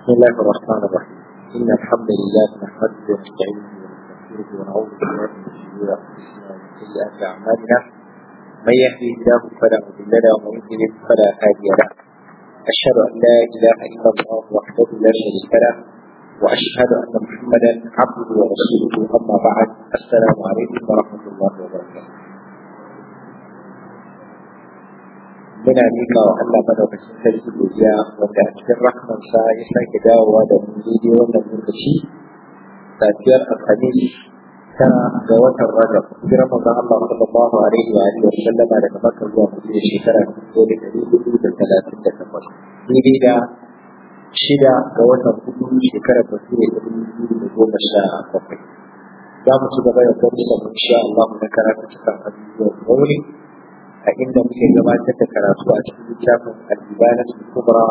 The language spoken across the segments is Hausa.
بسم الله الرحمن الرحيم إن الحمد لله نحمده ونستعينه ونستغفره ونعوذ بالله من شرور أنفسنا ومن سيئات أعمالنا من يهده الله فلا مضل له ومن يضلل فلا هادي له أشهد أن لا إله إلا الله وحده لا شريك له وأشهد أن محمدا عبده ورسوله أما بعد السلام عليكم ورحمة الله وبركاته muna mika wa Allah madaukakin sarki godiya wanda a cikin rahmansa ya sake dawowa da mu daidai wannan lokaci safiyar alhamis ta ga watan rajab hijirar manzon Allah sallallahu alaihi wa alihi wa sallama daga Makka zuwa Madina shekara dubu da ɗari hudu da talatin da takwas daidai da shida ga watan hudu shekarar bature da dubu da goma sha bakwai za mu ci gaba da gwamnati da insha Allah na karatu cikin abubuwan wuri a inda muke gabatar da karatu a cikin littafin al-ibana kubra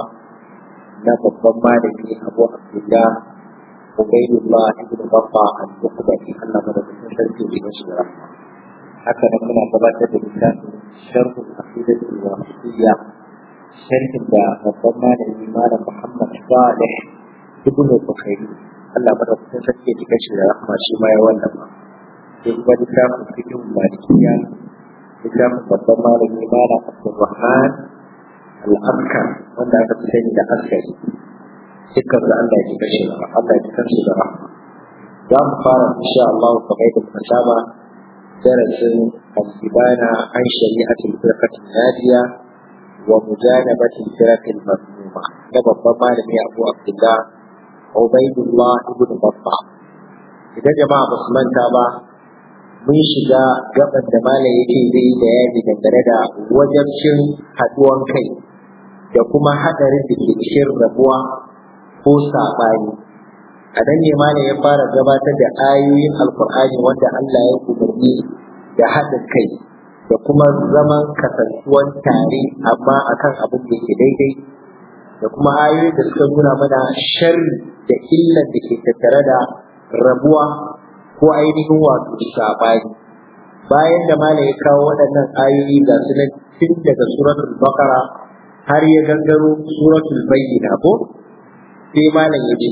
na babban malami Abu Abdullah Ubaydullah ibn Baffa al-Bukhari Allah madaukakin sarki da shi da rahma haka nan muna gabatar da littafin sharh al-aqidah al-wasitiyya sharhin da babban malami Malam Muhammad Salih ibn Bukhari Allah madaukakin sarki da shi da rahma shi ma ya wallafa sai kuma littafin fiqh malikiyya littafin babban malami mala abdulrahman al'askar wanda aka fi sani da askari dukkan da Allah ya ji kashi da Allah ya ji kansu da rahma za mu fara insha Allah kamar yadda muka saba darasin al-ibana an shari'atul firqatin nadiya wa mujanabatil firqatil mazmuma na babban malami Abu Abdullah Ubaidullah ibn Babba idan jama'a ba su manta ba mun shiga gaban da malam yake zai yi bayani dangane da wajabcin haduwan kai da kuma hadarin da ke cikin rabuwa ko saɓani a nan ne malam ya fara gabatar da ayoyin alkur'ani wanda Allah ya umarni da haɗin kai da kuma zaman kasantuwan tare amma akan abin da ke daidai da kuma ayoyin da suka nuna mana sharri da illan da ke tattare da rabuwa ko ainihin wato sabani bayan da malam ya kawo waɗannan ayoyi ga su nan tun daga suratul baqara har ya gangaro suratul bayyina ko sai malam ya ce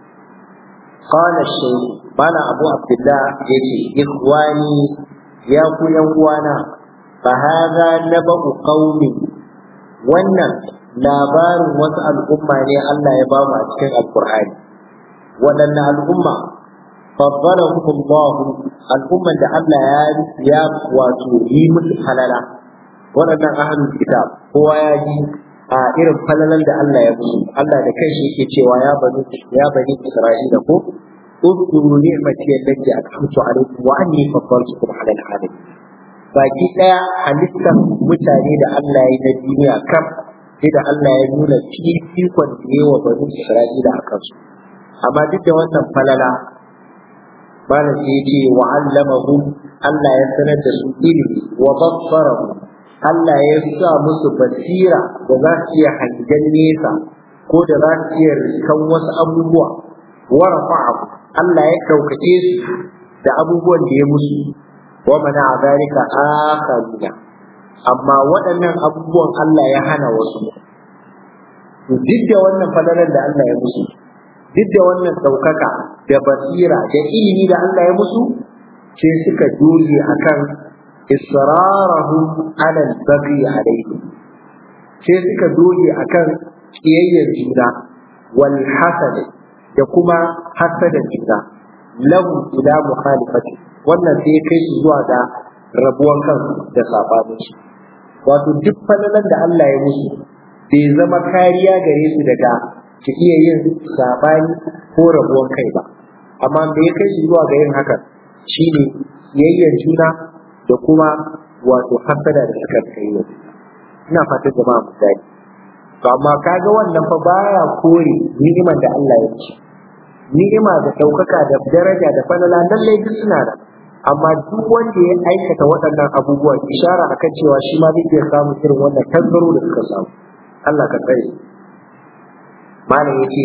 qala shaykh malam abu abdullah ya ce ikhwani ya ku yan uwana fa hadha nabu qaumi wannan labarin wasu al'umma ne Allah ya ba mu a cikin alqur'ani waɗanne al'umma فضلهم الله الأمة da Allah ya ya wato yi musu falala waɗannan ahlul kitab kowa ya ji a irin falalan da Allah ya musu Allah da kanshi yake cewa ya bani ya bani Isra'ila ko اذكروا نعمتي التي أنعمت عليكم وأني فضلتكم على العالمين baki ɗaya halittar mutane da Allah ya na duniya kam sai da Allah ya nuna fifikon da yawa bani Isra'ila a kansu amma duk da wannan falala malam sai ya ce wa allamahu Allah ya sanar da su ilimi wa bassarahu Allah ya sa musu basira da za su iya hangen nesa ko da za su iya riskan wasu abubuwa wa rafa'ahu Allah ya ɗaukake su da abubuwan da ya musu wa mana zalika akharina amma waɗannan abubuwan Allah ya hana wasu duk da wannan fadalar da Allah ya musu duk da wannan ɗaukaka da basira da ilimi da Allah ya musu sai suka doge akan israrahum ala al-baghi alayhi sai suka doge akan kiyayyar juna wal hasad da kuma hasadan juna lahu ila mukhalifati wannan sai ya kai su zuwa ga rabuwan kansu da sabanin su wato duk falalan da Allah ya musu bai zama kariya gare su daga su iya yin sabani ko rabuwan kai ba amma da ya kai su zuwa ga yin hakan shine yayyar juna da kuma wato hasada da suka kai wa ina fatan jama'a mu gani to amma kaga wannan fa baya kore ni'imar da Allah ya ci ni'ima da ɗaukaka da daraja da falala lallai duk suna da amma duk wanda ya aikata waɗannan abubuwa ishara akan cewa shi ma zai iya samun irin wannan tangaro da suka samu Allah ka tsare malam yace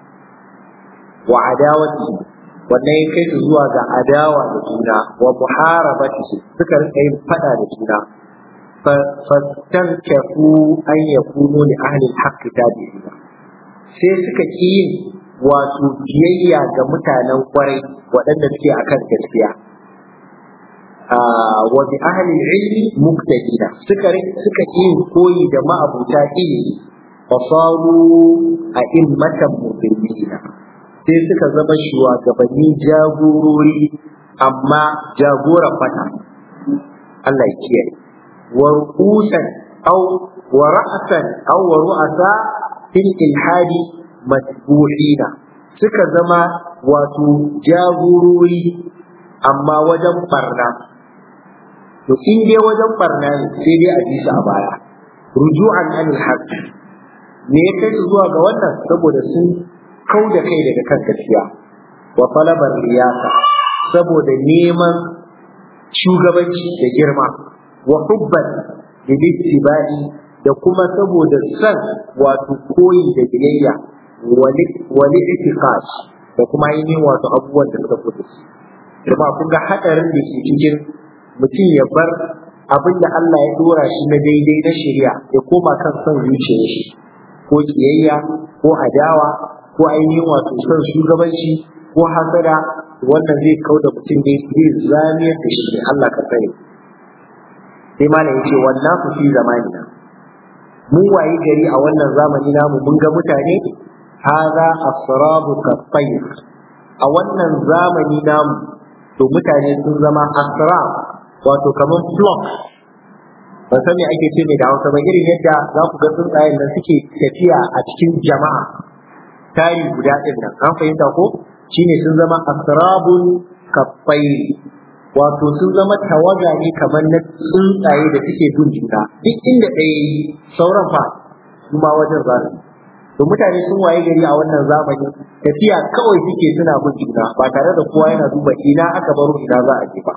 wa adawati wannan ya kai su zuwa ga adawa da juna wa muharabati suka rika yin fada da juna fastankafu an yakunu li ahli al-haqq tabi'ina sai suka ƙi yin wato biyayya ga mutanen kwarai waɗanda suke akan gaskiya wa bi ahli ilmi muqtadina suka suka ƙi yin koyi da ma'abuta ilimi fasaru a immatan mubinina sai suka zama shugabanni jagorori amma jagoran fata Allah ya kiyaye wa ru'usan aw wa ra'san aw wa ru'asa fil ilhadi matbu'ina suka zama wato jagorori amma wajen barna to in dai wajen barna ne sai dai a ji su a baya ruju'an anil haqq me ya kai zuwa ga wannan saboda sun kau da kai daga kan gaskiya wa talabar riyasa saboda neman shugabanci da girma wa hubban lilittiba'i da kuma saboda san wato koyi da biyayya wani itiqad da kuma ainihin wato abubuwan da suka fito kuma kun ga hadarin da ke cikin mutum ya bar abin da Allah ya dora shi na daidai na shari'a ya koma kan son zuciyar shi ko kiyayya ko adawa ko ainihin wato son shugabanci ko hasada wannan zai kau da mutum ne zai zamiyar da shi ne Allah ka sani sai malam yace wannan ku fi zamanina mun wayi gari a wannan zamani namu mun ga mutane haza asrabu kafayr a wannan zamani namu to mutane sun zama asrab wato kaman flock ban san me ake ce mai da Hausa ba irin yadda za ku ga tsuntsayen nan suke tafiya a cikin jama'a tari guda ɗin nan an fahimta ko shine sun zama asrabun kafayr wato sun zama tawaga ne kamar na tsuntsaye da suke bin juna duk inda ɗaya yi sauran fa su ma wajen za su to mutane sun waye gari a wannan zamani tafiya kawai suke suna bin juna ba tare da kowa yana duba ina aka baro ina za a je ba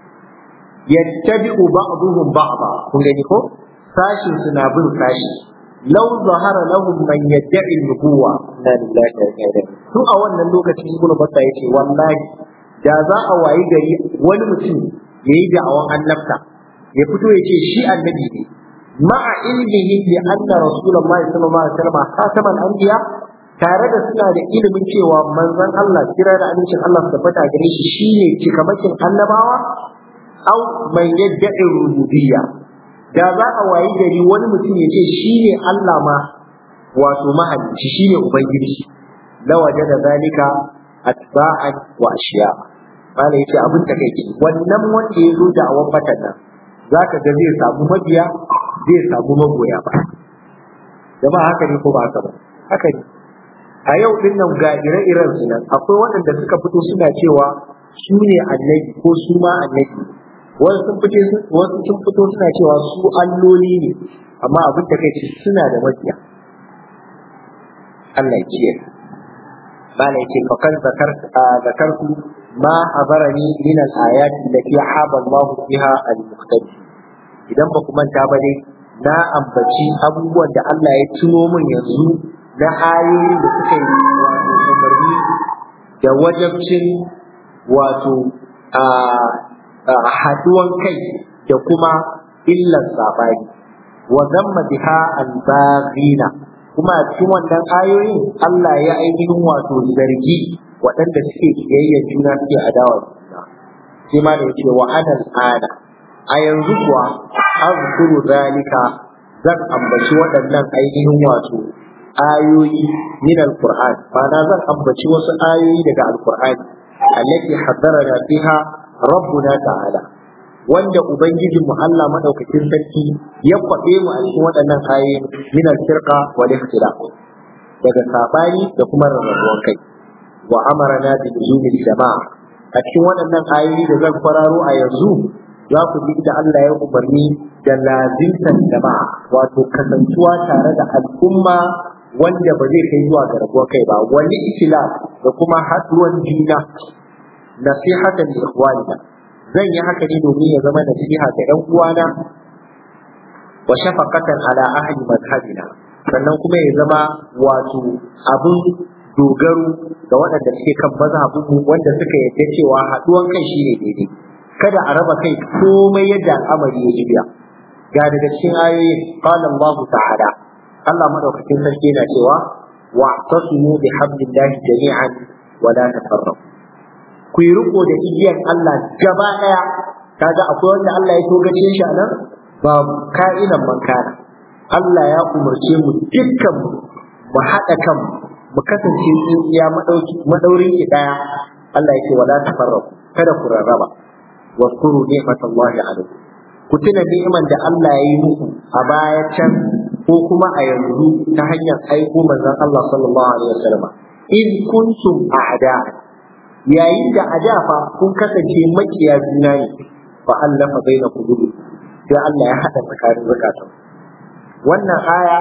yattabi'u ba'dhum ba'dha kun gani ko sashin suna bin sashi law zahara lahum man yad'i nubuwa la ilaha illa to a wannan lokacin ibnu batta yace wallahi da za a wayi gari wani mutum yayi da'awan annabta ya fito ya ce shi annabi ne ma'a ilmihi bi anna rasulullahi sallallahu alaihi wasallam khataman anbiya tare da suna da ilimin cewa manzon Allah kira da amincin Allah su tabbata gare shi shine cikamakin annabawa au man yadda'i rububiyya da za a wayi gari wani mutum ya ce shine Allah ma wato mahalicci shine ubangiji la wajada zalika atba'an wa ashiya bala yace abin da kai wannan wanda ya zo da awan fatan nan zaka ga zai samu mabiya zai samu magoya ba jama'a haka ne ko ba haka ba haka ne a yau din nan ga ire-iren su nan akwai waɗanda suka fito suna cewa su ne annabi ko su ma annabi wasu sun fito wasu sun fito suna cewa su alloli ne amma abin da kai suna da mabiya Allah ya kiyaye قال يتي فقد ذكرت آه ذكرت ما حضرني من الآيات التي حاب الله فيها المختلف idan ba ku manta ba dai na ambaci abubuwan da Allah ya tuno min yanzu na ayoyi da suka yi wato umarni da wajabcin wato haduwan kai da kuma illar sabani wa zamma biha al-baghina kuma a cikin wannan ayoyin Allah ya ainihin wato zargi waɗanda suke kiyayyar juna suke adawa juna sai ma da yake wa ana al'ada a yanzu kuwa azkuru zalika zan ambaci waɗannan ainihin wato ayoyi min alquran na zan ambaci wasu ayoyi daga alqur'ani allati haddarana fiha rabbuna ta'ala wanda ubangijin mu Allah madaukakin sarki ya kwabe mu a cikin waɗannan ayoyi min al-firqa wal ikhtilaf daga sabani da kuma rarrabuwar kai wa amarna bi nuzulil jama'a a cikin waɗannan ayoyi da zan kwararo a yanzu za ku ji da Allah ya umarni da lazimtan jama'a wato kasantuwa tare da al'umma wanda ba zai kai zuwa ga rabuwar kai ba wani ikhtilaf da kuma haduwan juna nasihatan li ikhwanina zan yi haka ne domin ya zama nasiha ga ɗan uwana wa shafaqatan ala ahli madhhabina sannan kuma ya zama wato abin dogaro ga waɗanda suke kan mazhabinmu wanda suka yarda cewa haɗuwan kai shine daidai kada a raba kai komai yadda al'amari ya jiya ga daga cikin ayoyin qala Allah ta'ala Allah madaukakin sarki yana cewa wa'tasimu bihablillahi jami'an wa la tafarraqu ku yi riko da igiyar Allah gaba daya kaga akwai wanda Allah ya togace shi a nan babu ka'inan mankana Allah ya umarce mu dukkan mu mu haɗa kanmu mu kasance tsintsiya madaurin ki daya Allah ya ce wala tafarraqu kada ku rarraba واذكروا نعمة الله عليكم ku tuna ni'iman da Allah ya yi muku a baya can ko kuma a yanzu ta hanyar aiko manzon Allah sallallahu alaihi wasallam in kuntum a'da yayin da a da fa kun kasance makiya juna ne fa allafa baina qulubi sai Allah ya hada tsakanin zakatun wannan aya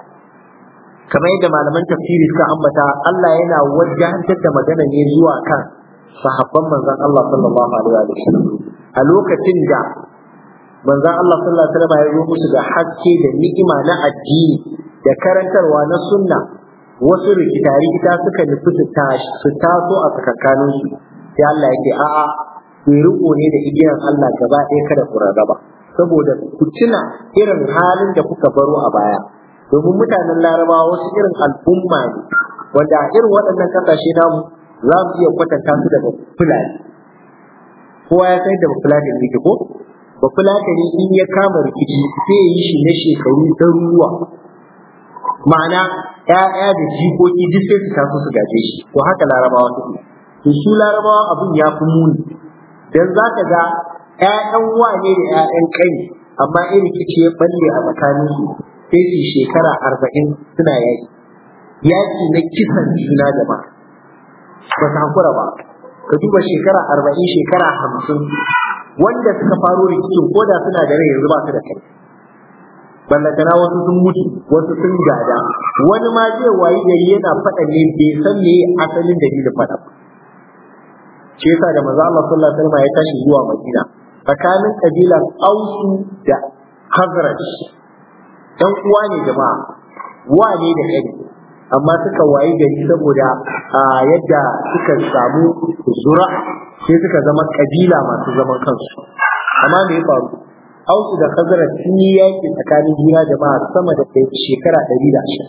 kamar yadda malaman tafsiri suka ambata Allah yana wajahantar da magana ne zuwa kan sahabban manzon Allah sallallahu alaihi wasallam a lokacin da manzon Allah sallallahu alaihi wasallam ya zo musu da haske da ni'ima na addini da karantarwa na sunna wasu rikita rikita suka nufi su tashi su taso a tsakankanin su sai Allah yake a'a ku riko ne da igiyar Allah gaba ɗaya kada ku rarraba saboda ku tuna irin halin da kuka baro a baya domin mutanen larabawa wasu irin al'umma ne wanda a irin waɗannan ƙasashe namu za mu iya kwatanta su da fulani kowa ya san da fulani ne ko ba fulani ne in ya kama rikici sai ya yi shi na shekaru ɗaruruwa ma'ana ‘ya'ya da jikoki duk sai su taso su gaje shi to haka larabawa suke to su larabawa abin ya fi muni dan za ka ga ‘ya'yan wane da ‘ya'yan kai amma in rikici ya balle a tsakanin su sai su shekara arba'in suna yaki yaki na kisan juna jama'a ba su hakura ba ka duba shekara arba'in shekara hamsin wanda suka faro rikicin ko da suna da rai yanzu ba su da kai ballantana wasu sun mutu wasu sun gada wani ma zai wayi gari yana faɗa ne bai san me asalin dalilin faɗa ba shi yasa da manzo Allah sallallahu alaihi wasallam ya tashi zuwa Madina tsakanin kabilan Ausu da Khazraj dan uwa ne jama'a wa ne da kai amma suka wayi gari saboda yadda suka samu zura sai suka zama kabila masu zaman kansu amma me ya faru Ausu da Khazraj sun yi yaki tsakanin juna jama'a sama da shekara ɗari da ashirin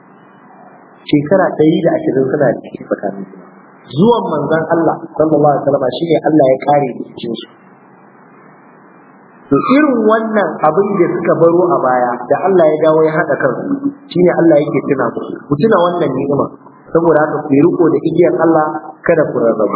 shekara ɗari da ashirin suna da ciki tsakanin juna zuwan manzon Allah sallallahu alaihi wasallam shine Allah ya kare cikin su to irin wannan abin da suka baro a baya da Allah ya dawo ya haɗa kansu shine Allah yake tuna musu ku tuna wannan ni'ima saboda haka ku riko da igiyar Allah kada ku rarrabu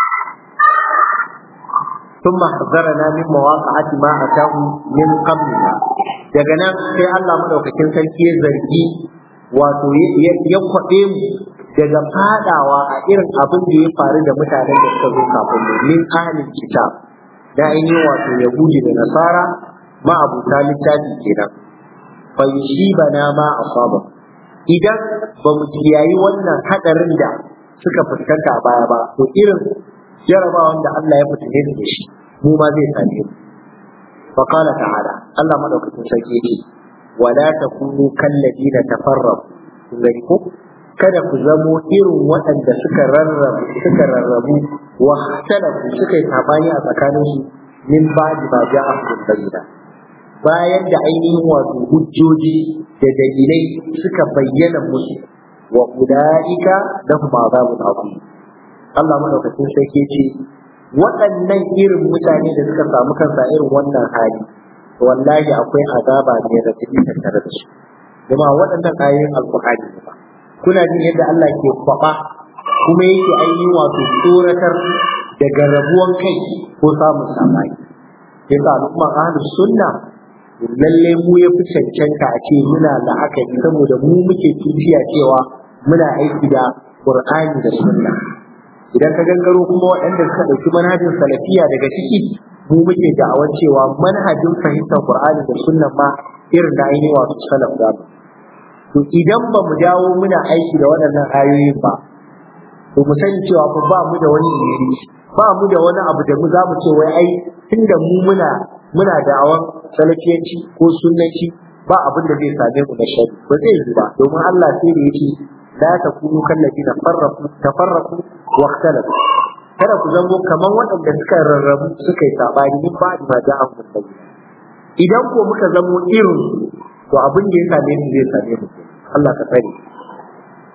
ثم حذرنا من مواقعة ما أتاه من قبلنا daga nan sai Allah madaukakin sarki ya zargi wato ya kwaɗe mu daga fadawa a irin abin da ya faru da mutanen da suka zo kafin mu min ahlil kitab da ainihin wato yahudi da nasara ma abuta littafi kenan fa bana ma asaba idan ba mu kiyayi wannan hadarin da suka fuskanta a baya ba to irin jarabawan da Allah ya fitine da shi mu ma zai same mu fa qala ta'ala Allah madaukakin sarki yake wala takunu kalladina tafarraqu kun gani ko kada ku zamo irin waɗanda suka rarrabu suka rarrabu wa talafu suka yi sabani a tsakanin su min ba'di ma ja'ahum bayyina bayan da ainihin wato hujjoji da dalilai suka bayyana musu wa ulaika lahum azabun azim Allah madaukakin sarki ce waɗannan irin mutane da suka samu kansa irin wannan hali wallahi akwai azaba ne da take tattare da su kuma waɗannan ayoyin alqur'ani ne ba kuna jin yadda Allah ke kwaba kuma yake ainihin wato tsoratar daga rabuwan kai ko samun sabani yasa al'umma ahlus sunna lalle mu ya fi cancanta a ce muna la'akari saboda mu muke tuciya cewa muna aiki da qur'ani da sunna idan ka gangaro kuma waɗanda suka ɗauki manhajin salafiya daga ciki mu muke da'awar cewa manhajin fahimtar qur'ani da sunna ma irin da ainihin wato salaf da to idan ba mu dawo muna aiki da waɗannan ayoyin ba to mu sani cewa fa ba mu da wani iri ba mu da wani abu da mu za mu ce wai ai tunda mu muna muna da'awar salafiyanci ko sunnanci ba abin da zai same mu na shari ba zai yi ba domin Allah sai da yake la takunu kallazina farraqu tafarraqu wa ikhtalafu kada ku zango kaman waɗanda suka rarrabu suka yi sabani min ba da ja'an musulmi idan ko muka zamo irin to abin da ya same mu zai same mu Allah ka sani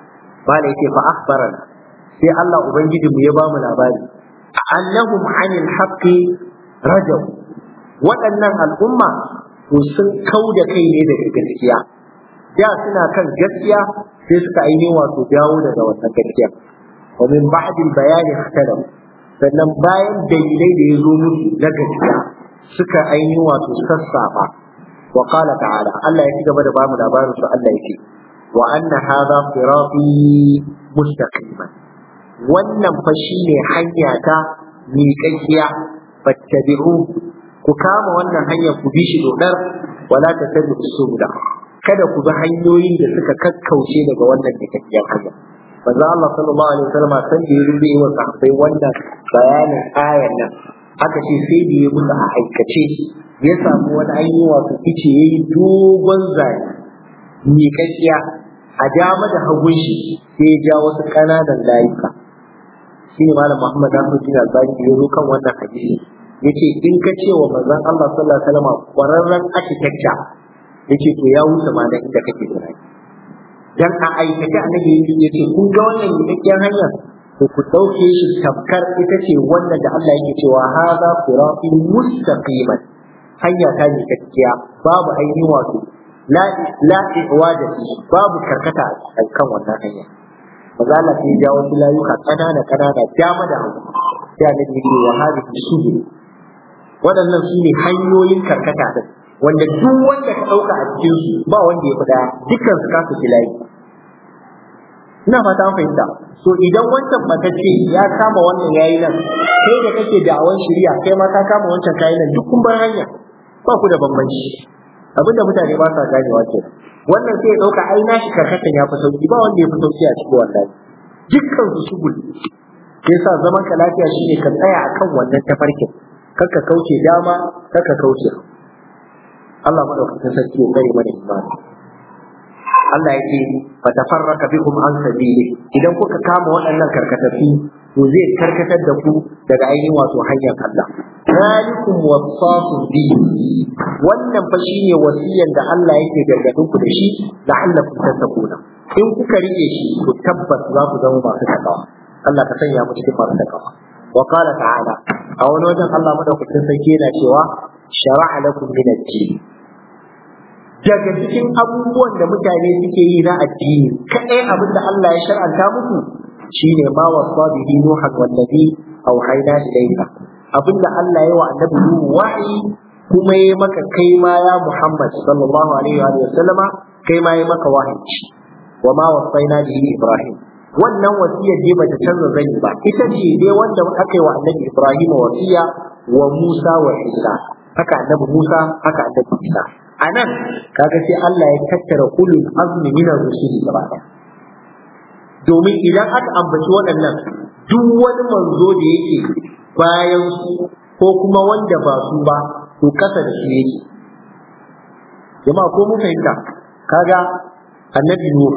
bala yake fa akhbarana sai Allah ubangiji mu ya ba mu labari annahum anil haqqi rajab waɗannan al'umma to sun kau da kai ne daga gaskiya da suna kan gaskiya sai suka ainihin wato dawo daga wannan gaskiya wa min ba'd bayani ikhtalaf sannan bayan dalilai da ya zo musu na gaskiya suka ainihin wato sassafa wa qala ta'ala Allah ya ci gaba da bamu labarin su Allah yake wa anna hadha sirati mustaqiman wannan fa shine hanya ta miƙaƙiya fattabi'u ku kama wannan hanyar ku bi shi dodar wala tattabi'u subula kada ku bi hanyoyin da suka kakkauce daga wannan miƙaƙiyar hanya manzo Allah sallallahu alaihi wasallam san da ya rubuce wa sahabbai wannan bayanin ayar nan aka ce sai da ya musu a aikace ya samu wani ainihi wato ice yayi dogon zane miƙaƙiya a dama da hagun shi sai ya ja wasu ƙananan layuka shi ne malam Muhammad Nasiruddin Albani da ya zo kan wannan hadisi yace in ka ce wa manzon Allah sallallahu alaihi wasallam kwararren architecture yace to ya wuce ma da inda kake tunani dan a aikace annabi yace kun ga wannan miƙaƙiyar hanyar to ku ɗauke shi tamkar ita ce wannan da Allah yake cewa haza sirati mustaqiman hanya ta ne gaskiya babu ainihin wato la la iwada babu karkata a kan wannan hanya maza Allah sai ya jawo su layuka kanana kanana dama da hagu sai annabi yake wa hadhihi subul waɗannan su ne hanyoyin karkata din wanda duk wanda ka ɗauka a cikin su ba wanda ya fi daya dukkan su kasu filayi ina fata an fahimta so idan wancan matacce ya kama wannan yayi nan kai da kake da'awan shari'a kai ma ka kama wancan kayi nan duk kun bar hanya ba ku da bambanci abinda mutane ba sa ganewa ke wannan sai ya dauka ai nashi karkatan ya fi sauki ba wanda ya fi sauki a cikin wannan dukkan su shugul sai sa zaman ka lafiya shine ka tsaya akan wannan tafarkin kakka kauce dama kakka kauce Allah madaukakin sarki ya kare mana imani Allah ya ce fa tafarraka bikum an sabili idan kuka kama waɗannan karkatafi to zai karkatar da ku daga ainihin wato hanyar Allah zalikum wasaqu bi wannan fa shine wasiyan da Allah yake gargadin ku da shi la'allakum tattaquna in kuka rike shi to tabbas za ku zama masu takawa Allah ka sanya mu cikin masu takawa wa qala ta'ala a wani wajen Allah madaukakin sarki yana cewa shara'a lakum min ad-din daga cikin abubuwan da mutane suke yi na addini kadai abin da Allah ya shar'anta muku shine ma wasa bihi nuhan wallazi auhayna ilayka abin da Allah ya wa annabi Nuhu wa'i kuma ya maka kai ma ya Muhammad sallallahu alaihi wa sallama kai ma ya maka wahayi wa ma wasaina bihi Ibrahim wannan wasiyar dai bata canza zani ba ita ce dai wanda aka yi wa annabi Ibrahim wasiya wa Musa wa Isa haka annabi Musa haka annabi Isa a nan kaga sai Allah ya tattara ulul azmi min ar-rusuli gaba ɗaya domin idan aka ambaci waɗannan duk wani manzo da yake bayan su ko kuma wanda ba su ba to kasa da su yake jama'a ko mun fahimta kaga annabi Nuh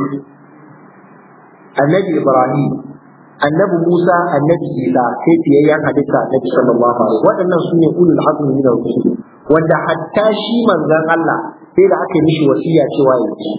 annabi Ibrahim annabi Musa annabi Isa sai fiyayyen halitta annabi sallallahu alaihi waɗannan su ne ulul azmi min ar-rusuli wanda hatta shi manzon Allah sai da aka mishi wasiya cewa ya ci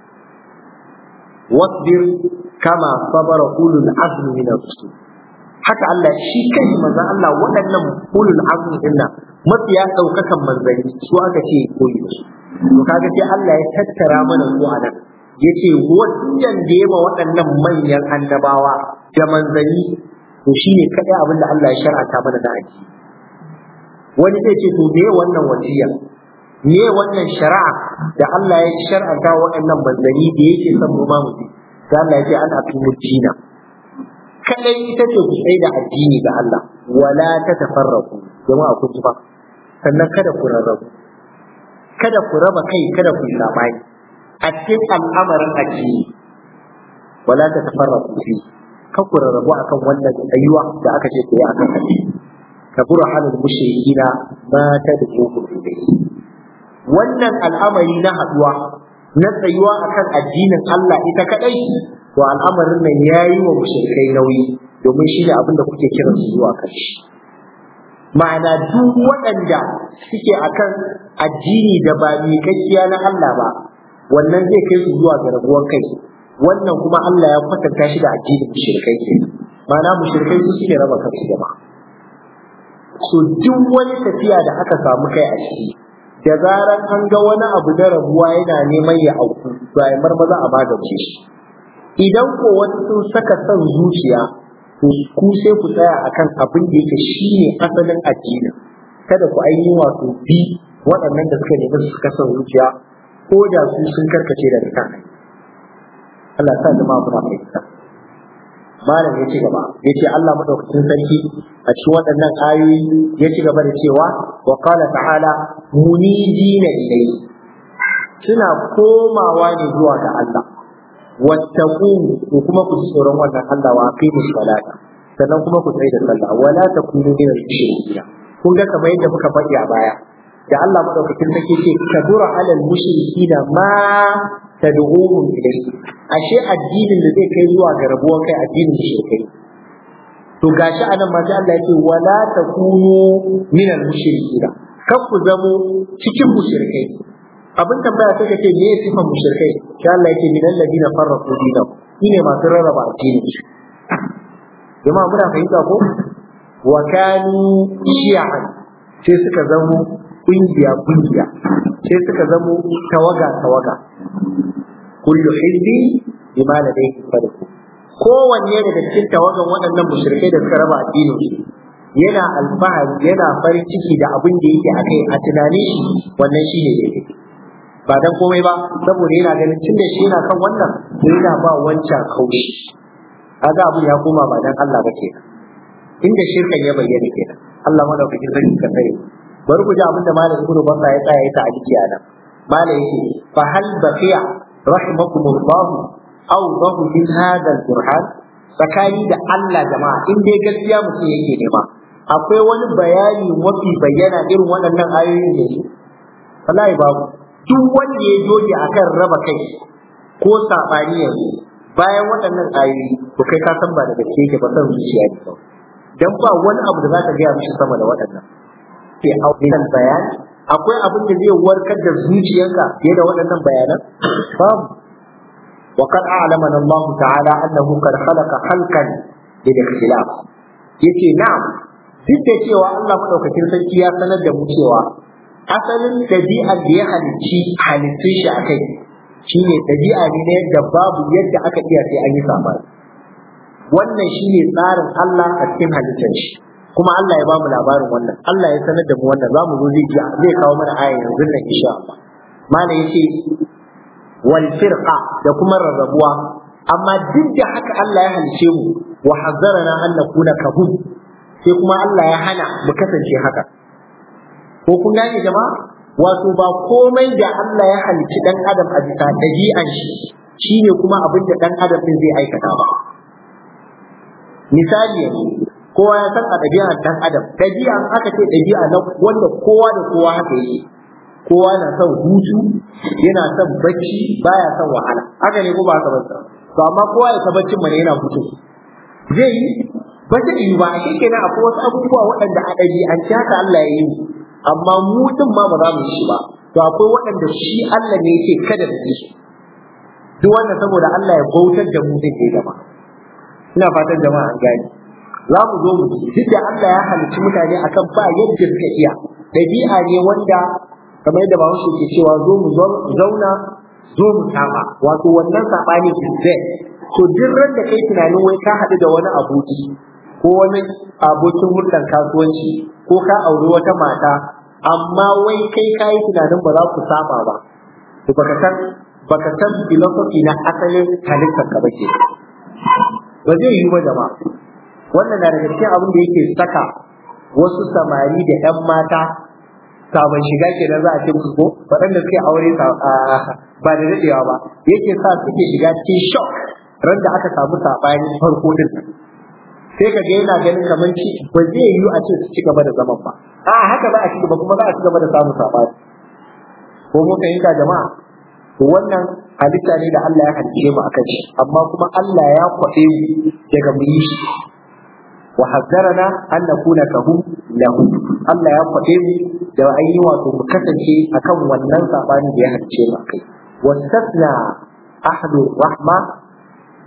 wasbir kama sabara ulul azmi min ar-rusul haka Allah shi kai manzon Allah waɗannan ulul azmi din nan mafiya daukakan manzanni su aka ce koyi da su to kaga sai Allah ya tattara mana su a nan yace wannan da yema waɗannan manyan annabawa da manzanni to shine kadai abin da Allah ya shar'anta mana da aji wani zai ce to me wannan wasiya me wannan shari'a da Allah ya shar'anta waɗannan manzanni da yake son mu ma mu bi sai Allah ya ce ana tumu dina kadai ita ce ku tsaye da addini ga Allah wala ta tafarraku jama'a kun ji ba sannan kada ku rarrabu kada ku raba kai kada ku yi sabani a cikin al'amarin addini wala ta tafarraku fi kan ku rarrabu akan wannan ayyuwa da aka ce ku yi akan addini kabura halin mushrikina ma ta da ku wannan al'amari na haduwa na tsayuwa akan addinin Allah ita kadai to al'amarin nan yayi wa mushrikai nauyi domin shi ne abin da kuke kiran su zuwa kan shi ma'ana duk waɗanda suke akan addini da ba miƙaƙƙiya na Allah ba wannan zai kai su zuwa ga rabuwar kai wannan kuma Allah ya kwatanta shi da addinin mushrikai ke ma'ana mushrikai su suke raba kansu jama'a so duk wani tafiya da aka samu kai a ciki da zaran an ga wani abu da rabuwa yana neman ya auku to ai marmaza a magance shi idan ko wasu sun saka son zuciya to ku sai ku tsaya akan abin da yake shine asalin addini kada ku ainihi wato bi waɗannan da suka nemi su suka son zuciya ko da su sun karkace daga kan Allah sa jama'a muna fahimta malam ya ci gaba ya ce Allah madaukakin sarki a cikin waɗannan ayoyi ya ci gaba da cewa wa qala ta'ala munidina ilayhi suna komawa ne zuwa ga Allah wattaqu ko kuma ku ji tsoron wannan Allah wa aqimu salata sannan kuma ku tsaya da sallah wala takunu min al-mushrikeen kun ga kamar yadda muka faɗi a baya da Allah madaukakin sarki ce kadura alal mushrikina ma tad'uhum ilayhi ashe addinin da zai kai zuwa ga rabuwar kai addinin mushrikai to gashi anan ma sai Allah yake wala takunu min al-mushrikina kar ku zamo cikin mushrikai abin tambaya sai ka ce me ya sifan mushrikai sai Allah yake min alladina farraqu dinahum shine masu rarraba addini jama'a muna fahimta ko wa kanu shi'an sai suka zamo kungiya kungiya sai suka zamo tawaga tawaga kullu hizbi bima ladayhi farqu kowanne daga cikin tawagan waɗannan mushrikai da suka raba addinin su yana alfahari yana farin ciki da abin da yake akai a tunanin shi wannan shine daidai ba dan komai ba saboda yana ganin tun da shi yana kan wannan to yana ba wancan kaushi kaga abu ya koma ba dan Allah ba kenan inda shirkan ya bayyana kenan Allah madaukakin sarki ka tsare bari ku ji abinda malam ibnu basa ya tsaya ya ta aliki a nan malam yake fa hal baqiya rahimakumullah aw dahu min hada al-burhan tsakani da Allah jama'a in dai gaskiya mutum yake nema akwai wani bayani mafi bayyana irin waɗannan ayoyin ne wallahi babu duk wanda ya doge akan raba kai ko sabani yanzu bayan waɗannan ayoyi to kai ka san ba da gaske yake ba san zuciya ne kawai dan ba wani abu da zaka gaya mishi sama da waɗannan ke auɗin bayani akwai abin da zai warkar da zuciyarka fiye da waɗannan bayanan babu وقد أعلمنا الله تعالى أنه قد خلق خلقا للاختلاف yace na'am duk da cewa Allah madaukakin sarki ya sanar da mu cewa asalin ɗabi'ar da ya halicci halittun shi akai shine ɗabi'a ne na yadda babu yadda aka iya sai an yi sabani wannan shine tsarin Allah a cikin halittar shi kuma Allah ya bamu labarin wannan Allah ya sanar da mu wannan za mu zo zai ji zai kawo mana aya yanzu nan insha Allah malam yace wal firqa da kuma rarrabuwa amma duk da haka Allah ya halice mu wa hazzarana an nakuna kabun sai kuma Allah ya hana mu kasance haka ko kun gane jama'a wato ba komai da Allah ya halici dan adam a bisa dabi'an shi shine kuma abin da dan adam din zai aikata ba misali yanzu kowa ya san a ɗabi'ar ɗan adam ɗabi'a aka ce ɗabi'a na wanda kowa da kowa haka yake kowa na son hutu yana son bacci baya son wahala haka ne ko ba ka banta to amma kowa ya tabbacin mana yana hutu zai yi ba zai yi ba shi kenan akwai wasu abubuwa waɗanda a ɗabi'ance haka Allah ya yi amma mu din ma ba za mu yi shi ba to akwai waɗanda shi Allah ne yake kada da su duk wannan saboda Allah ya bautar da mu zai gaba ina fatan jama'a an gane za mu zo mu duk da Allah ya halicci mutane akan ba yadda suka iya dabi'a ne wanda kamar yadda Bahaushe ke cewa zo mu zauna zo mu saba wato wannan sabani is there to duk ran da kai tunanin wai ka haɗu da wani aboki ko wani abokin hulɗar kasuwanci ko ka auri wata mata amma wai kai ka yi tunanin ba za ku saba ba to baka san baka san philosophy na asalin halittar ka ba ke ba zai yi ba jama'a wannan na daga cikin abin da yake saka wasu samari da 'yan mata sabon shiga kenan za a ce musu ko waɗanda suke aure ba da daɗewa ba yake sa suke shiga cikin shock ran da aka samu saɓani farko din sai ka ga yana ganin kamar ci ba zai yiwu a ce su ci gaba da zaman ba a haka za a ci gaba kuma za a ci gaba da samun saɓani ko mun fahimta jama'a to wannan halitta ne da Allah ya halice mu akan shi amma kuma Allah ya kwaɗe mu daga mu yi shi wa hazzarana an nakuna kahum lahu Allah ya kwaɗe mu da ayi wato mu kasance akan wannan sabani da ya halice mu akai wastasna ahlu rahma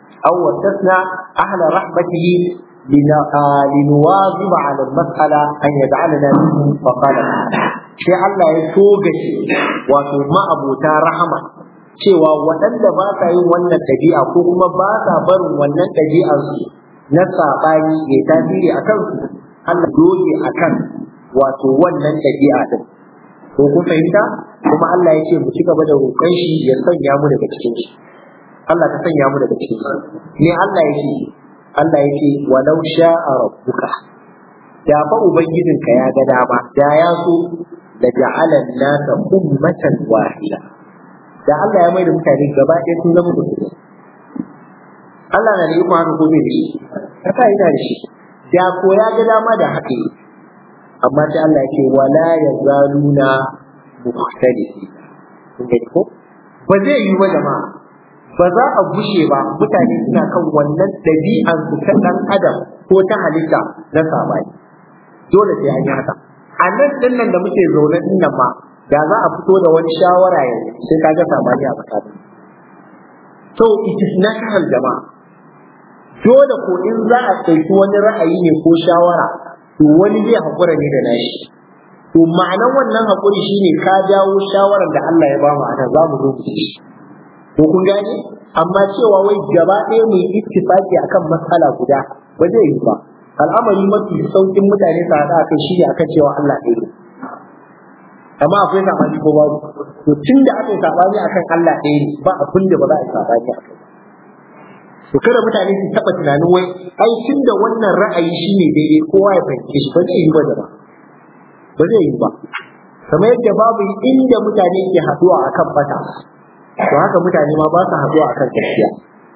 aw wasasna ahla rahmatihi لنواظب على المسألة أن يجعلنا منهم فقال sai Allah ya togace wato ma'abuta rahama cewa waɗanda ba sa yin wannan ɗabi'a ko kuma ba sa barin wannan ɗabi'ar su na saɓani ya tasiri a kansu Allah doge a kan wato wannan ɗabi'a din ko kun fahimta kuma Allah ya ce mu ci gaba da roƙon shi ya sanya mu daga cikin shi Allah ka sanya mu daga cikin shi ne Allah ya ce Allah ya ce walau sha'a rabbuka da fa ubangijinka ya ga dama da ya so da ja'alan nasa ummatan wahida da Allah ya mai da mutane gaba ɗaya sun zama musulmi Allah na da iko haka ko bai da shi haka yana da shi da ko ya ga dama da haka amma sai Allah ya ce wala yazaluna mukhtalifi kun ga ko ba zai yi ba jama'a ba za a gushe ba mutane suna kan wannan ɗabi'ar su ta ɗan adam ko ta halitta na sabani dole sai an yi haka a nan din nan da muke zaune din nan ma da za a fito da wani shawara yanzu sai kaga sabani a tsakanin so it is natural jama'a dole ko in za a ɗauki wani ra'ayi ne ko shawara to wani zai haƙura ne da nashi to ma'anan wannan haƙuri shine ka jawo shawarar da Allah ya bamu a nan za mu zo mu ci ko kun gane amma cewa wai gaba ɗaya mu yi ittifaki akan matsala guda ba zai yi ba al'amari mafi saukin mutane su haɗa kai shi ne akan cewa Allah ɗaya ne amma akwai saɓani ko babu to tun da aka yi saɓani akan Allah ɗaya ne ba abin da ba za a yi saɓani a kai to kada mutane su taɓa tunanin wai ai tun da wannan ra'ayi shi ne daidai kowa ya fahimce shi ba zai yi ba da ba ba zai yi ba kamar yadda babu inda mutane ke haɗuwa akan bata to haka mutane ma ba su haɗuwa akan gaskiya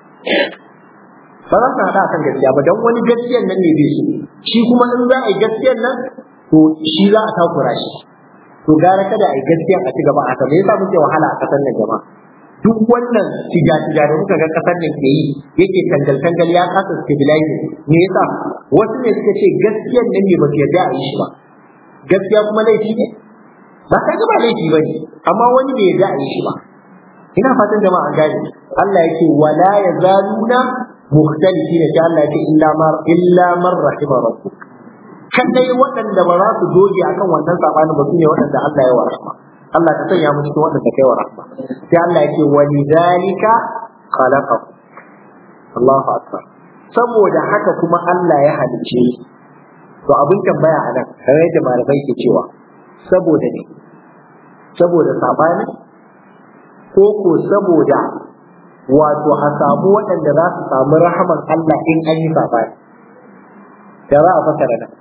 ba za su haɗa akan gaskiya ba don wani gaskiyan nan ne bai so shi kuma in za a yi gaskiyan nan to shi za a takura shi to gara kada a yi gaskiyan a ci gaba a me yasa muke wahala a ƙasar nan jama'a duk wannan tiga-tiga da muka ga ƙasar nan ke yi yake tangal-tangal ya kasa stabilizing me yasa wasu ne suka ce gaskiyan nan ne ba su yarda a yi shi ba gaskiya kuma laifi ne ba ka ga ba laifi ba ne amma wani bai yarda a yi shi ba ina fatan jama'a an gane Allah yake wala yazaluna mukhtalifina ta Allah yake illa mar illa man rahima rabbuk kadai waɗanda ba za su doge akan wannan sabanin ba sune waɗanda Allah ya warhama Allah ka sanya mu cikin waɗanda kai wa rahma sai Allah yake walidhalika khalaqahu Allahu akbar saboda haka kuma Allah ya halice to abin tambaya a nan kamar yadda malamai ke cewa saboda ne saboda sabani ko ko saboda wato a samu waɗanda za su samu rahaman Allah in an yi sabani da za a fasara nan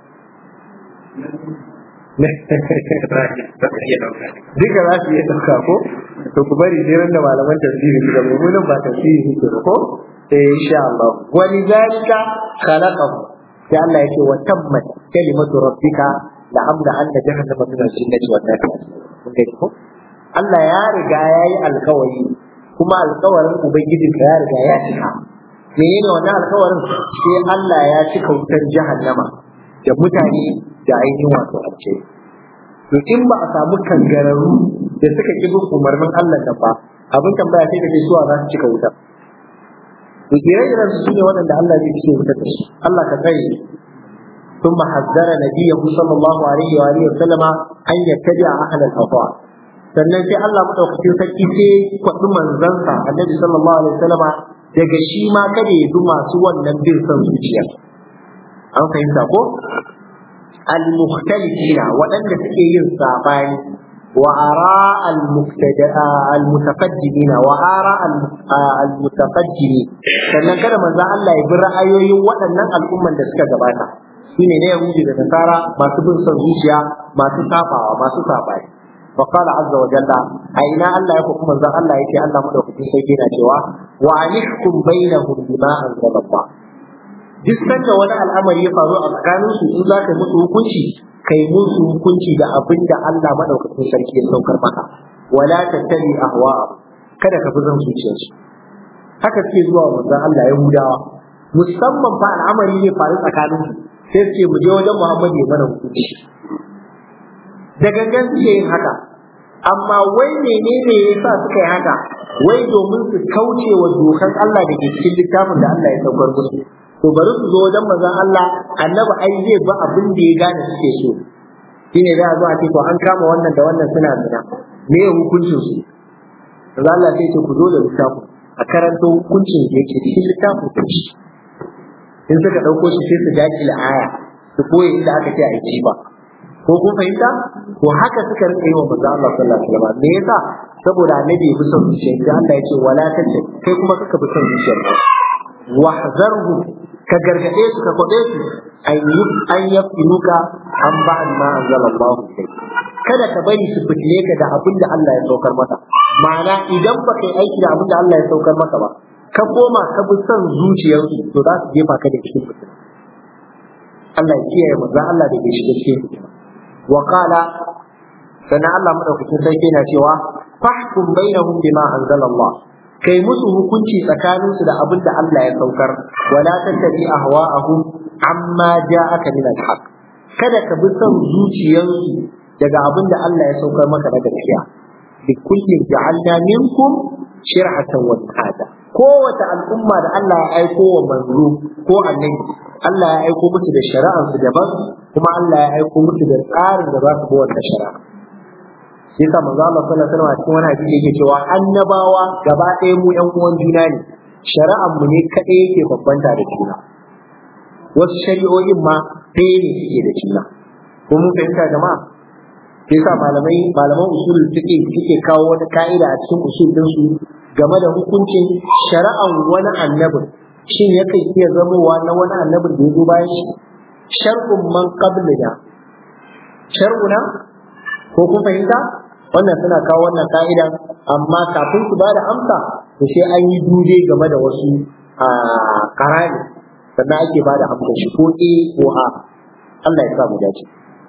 duka za su iya ɗauka ko to ku bari sai da malaman tafsiri su da mummunan ba tafsiri suke ba ko eh insha Allah wani zalika khalaqahu sai Allah yake wa tammat kalimatu rabbika la amla anna jahannama min al-jinnati wan nar kun gani ko Allah ya riga ya yi alkawari kuma alkawarin ubangijinka ya riga ya cika menene wannan alkawarin sai Allah ya cika wutar jahannama da mutane da ainihin wato alce to in ba a samu kangararru da suka ki bin umarnin Allah da ba abin tambaya sai da ke suwa za su cika wutar to ire-iren su ne waɗanda Allah zai cike wutar da su Allah ka tsare ثم حذر نبيه صلى الله عليه وآله وسلم أن يتبع أهل الأهواء sannan sai Allah madaukakin sarki sai kwaɗi manzansa annabi sallallahu alaihi wasallama daga shi ma kada ya bi masu wannan bin son zuciya an fahimta ko al-mukhtalifina waɗanda suke yin sabani wa ara al-mutaqaddimina wa ara al-mutaqaddimi sannan kada manzon Allah ya bi ra'ayoyin waɗannan al'umman da suka gabata shine ne yahudi da nasara masu bin son zuciya masu sabawa masu sabani وقال عز وجل أين الله يحكم من ذا الله يتي الله مدوك في سيدنا جوا وعنحكم بينهم بما أنزل الله duk sanda wani al'amari ya faru a tsakanin su in za ka musu hukunci kai musu hukunci da abin da Allah madaukakin sarki ya saukar maka wala tattabi ahwa kada ka fi zan zuciyarsu haka suke zuwa manzon Allah ya hudawa musamman fa al'amari ne faru tsakanin su sai su ce mu je wajen Muhammad ya mana hukunci da gangan suke yin haka amma wai menene ya sa suka yi haka wai domin su kauce wa dokan Allah da ke cikin littafin da Allah ya saukar musu to bari su zo wajen manzon Allah annabi ai zai ba abin da ya gane suke so shine da zo a ce to an kama wannan da wannan suna zina me ya hukuncin su manzon Allah sai ce ku zo da littafin a karanto hukuncin da yake cikin littafin ku in suka dauko shi sai su dakile aya su koyi inda aka ce a yi ba ko kun fahimta to haka suka rika yi wa manzo Allah sallallahu alaihi wasallam me yasa saboda annabi ya fi son zuciya da Allah ya ce wala tace kai kuma kaka fi son zuciyar ka wahzarhu ka gargade su ka kwade su an yi an yafinuka an ba'd ma anzala Allah kada ka bari su fitile ka da abin da Allah ya saukar maka ma'ana idan ba kai aiki da abin da Allah ya saukar maka ba ka koma ka bi son zuciyarsu to za su jefa ka da cikin fitina Allah ya kiyaye manzo Allah da bai shiga cikin fitina wa qala sannan Allah madaukakin sarki yana cewa fahkum bainahum bima anzala Allah kai musu hukunci tsakanin su da abin da Allah ya saukar wala tattabi ahwa'ahum amma ja'aka min al-haq kada ka bi son zuciyarsu daga abin da Allah ya saukar maka na gaskiya bi kullin ja'alna minkum shir'atan wa hada kowace al'umma da Allah ya aiko wa manzo ko annabi Allah ya aiko musu da shari'ar su daban kuma Allah ya aiko musu da tsarin da za su bi wannan shari'a sai ka manzo Allah sallallahu alaihi wasallam cikin wani hadisi yake cewa annabawa gaba ɗaya mu ƴan uwan juna ne shari'ar mu ne kadai yake babbanta da juna wasu shari'o'in ma ɗaya ne suke da juna ko mun fahimta jama'a sai sa malamai malaman usul suke suke kawo wata ka'ida a cikin usul din su game da hukuncin shari'an wani annabin shin yakan iya zamowa na wani annabin da ya zo bayan shi shar'un man qablina shar'una ko kun fahimta wannan suna kawo wannan ka'ida amma kafin su bada amsa to sai an yi dube game da wasu karani sannan ake bada amsa shi ko a ko a Allah ya sa mu dace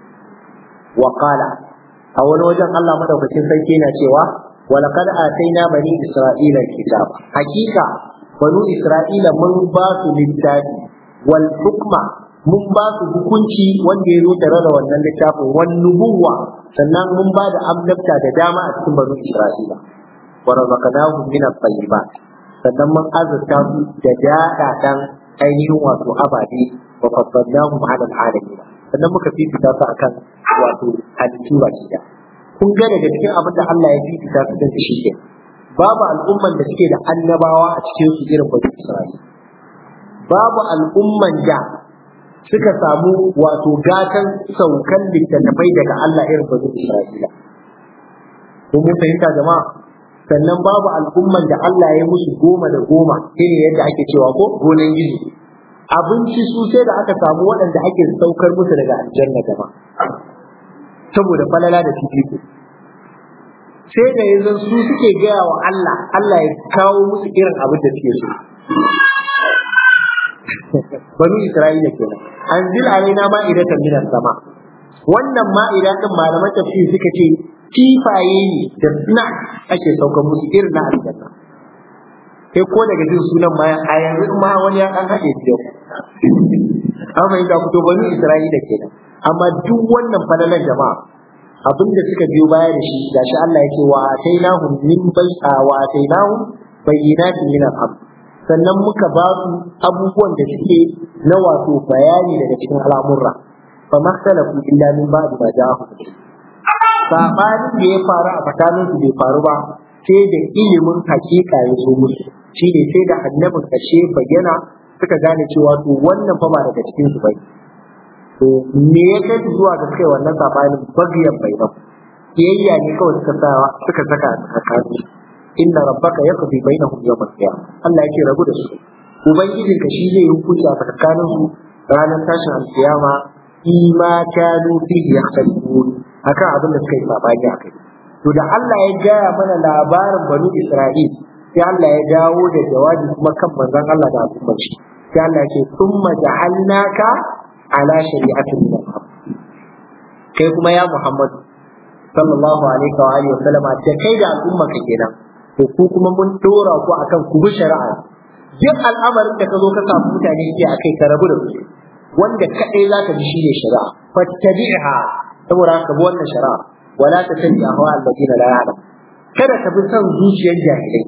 wa qala a wani wajen Allah madaukakin sarki yana cewa ولقد آتينا بني إسرائيل الكتاب حقيقة بنو إسرائيل من باس للتاج والحكمة mun ba su hukunci wanda ya zo tare da wannan littafin wani nubuwa sannan mun ba da annabta da dama a cikin banu Isra'ila wa razaqnahum min at-tayyibat sannan mun azurta su da daɗaɗan ainihin wato ababe wa faddalnahum 'ala al-alamin sannan muka fifita su akan wato halittu baki da kun ga daga cikin abin da Allah ya fifita su da shi ke babu al'umman da suke da annabawa a cikin su irin bani Isra'ila babu al'umman da suka samu wato gatan saukan littattafai daga Allah irin bani Isra'ila ko mun fahimta jama'a sannan babu al'umman da Allah ya musu goma da goma irin yadda ake cewa ko gonan gizo abinci su sai da aka samu waɗanda ake saukar musu daga aljanna jama'a saboda falala da fifiko sai da yanzu su suke gaya wa Allah Allah ya kawo musu irin abin da suke so banu Isra'ila kenan anzil alaina ma'idatan minas sama wannan ma'ida din malaman tafsir suka ce kifaye ne da suna ake saukar musu irin na aljanna sai ko daga jin sunan ma a yanzu ma wani ya kan haɗe biyu an fahimta fito banu Isra'ila kenan amma duk wannan falalan jama'a abin da suka biyo baya da shi gashi Allah ya ce wa atainahum min bai'a wa atainahum bayyinatin min al sannan muka ba su abubuwan da suke na wato bayani daga cikin al'amurra fa makhtalafu illa min ba'di ma ja'ahum sabanin da ya faru a tsakanin su bai faru ba sai da ilimin hakika ya zo musu shine sai da annabin kashe bayyana suka gane cewa to wannan fa ba daga cikin su bai to me ya kai zuwa ga kai wannan sabanin bagiyan bai ba kiyayya ne kawai suka sa suka saka a tsakanin inna rabbaka yaqdi bainahum yawm al-qiyamah Allah yake rabu da su ubangijin ka shi zai hukunci a tsakanin su ranar tashin al-qiyama ima kanu fi yakhtalifun akan abin da suka yi sabani akai to da Allah ya gaya mana labarin banu Isra'il sai Allah ya dawo da jawabi kuma kan manzon Allah da al'ummar shi sai Allah ya ce thumma ja'alnaka ala shari'atin min kai kuma ya Muhammad sallallahu alaihi wa alihi wa sallama da kai da al'umma ka kenan to ku kuma mun dora ku akan ku bi shari'a duk al'amarin da ka zo ka samu mutane ke akai ka rabu da su wanda kadai zaka bi shine shari'a fattabi'ha saboda ka bi wannan shari'a wala tattabi ahwa alladina la ya'lam kada ka bi son zuciyar jahilai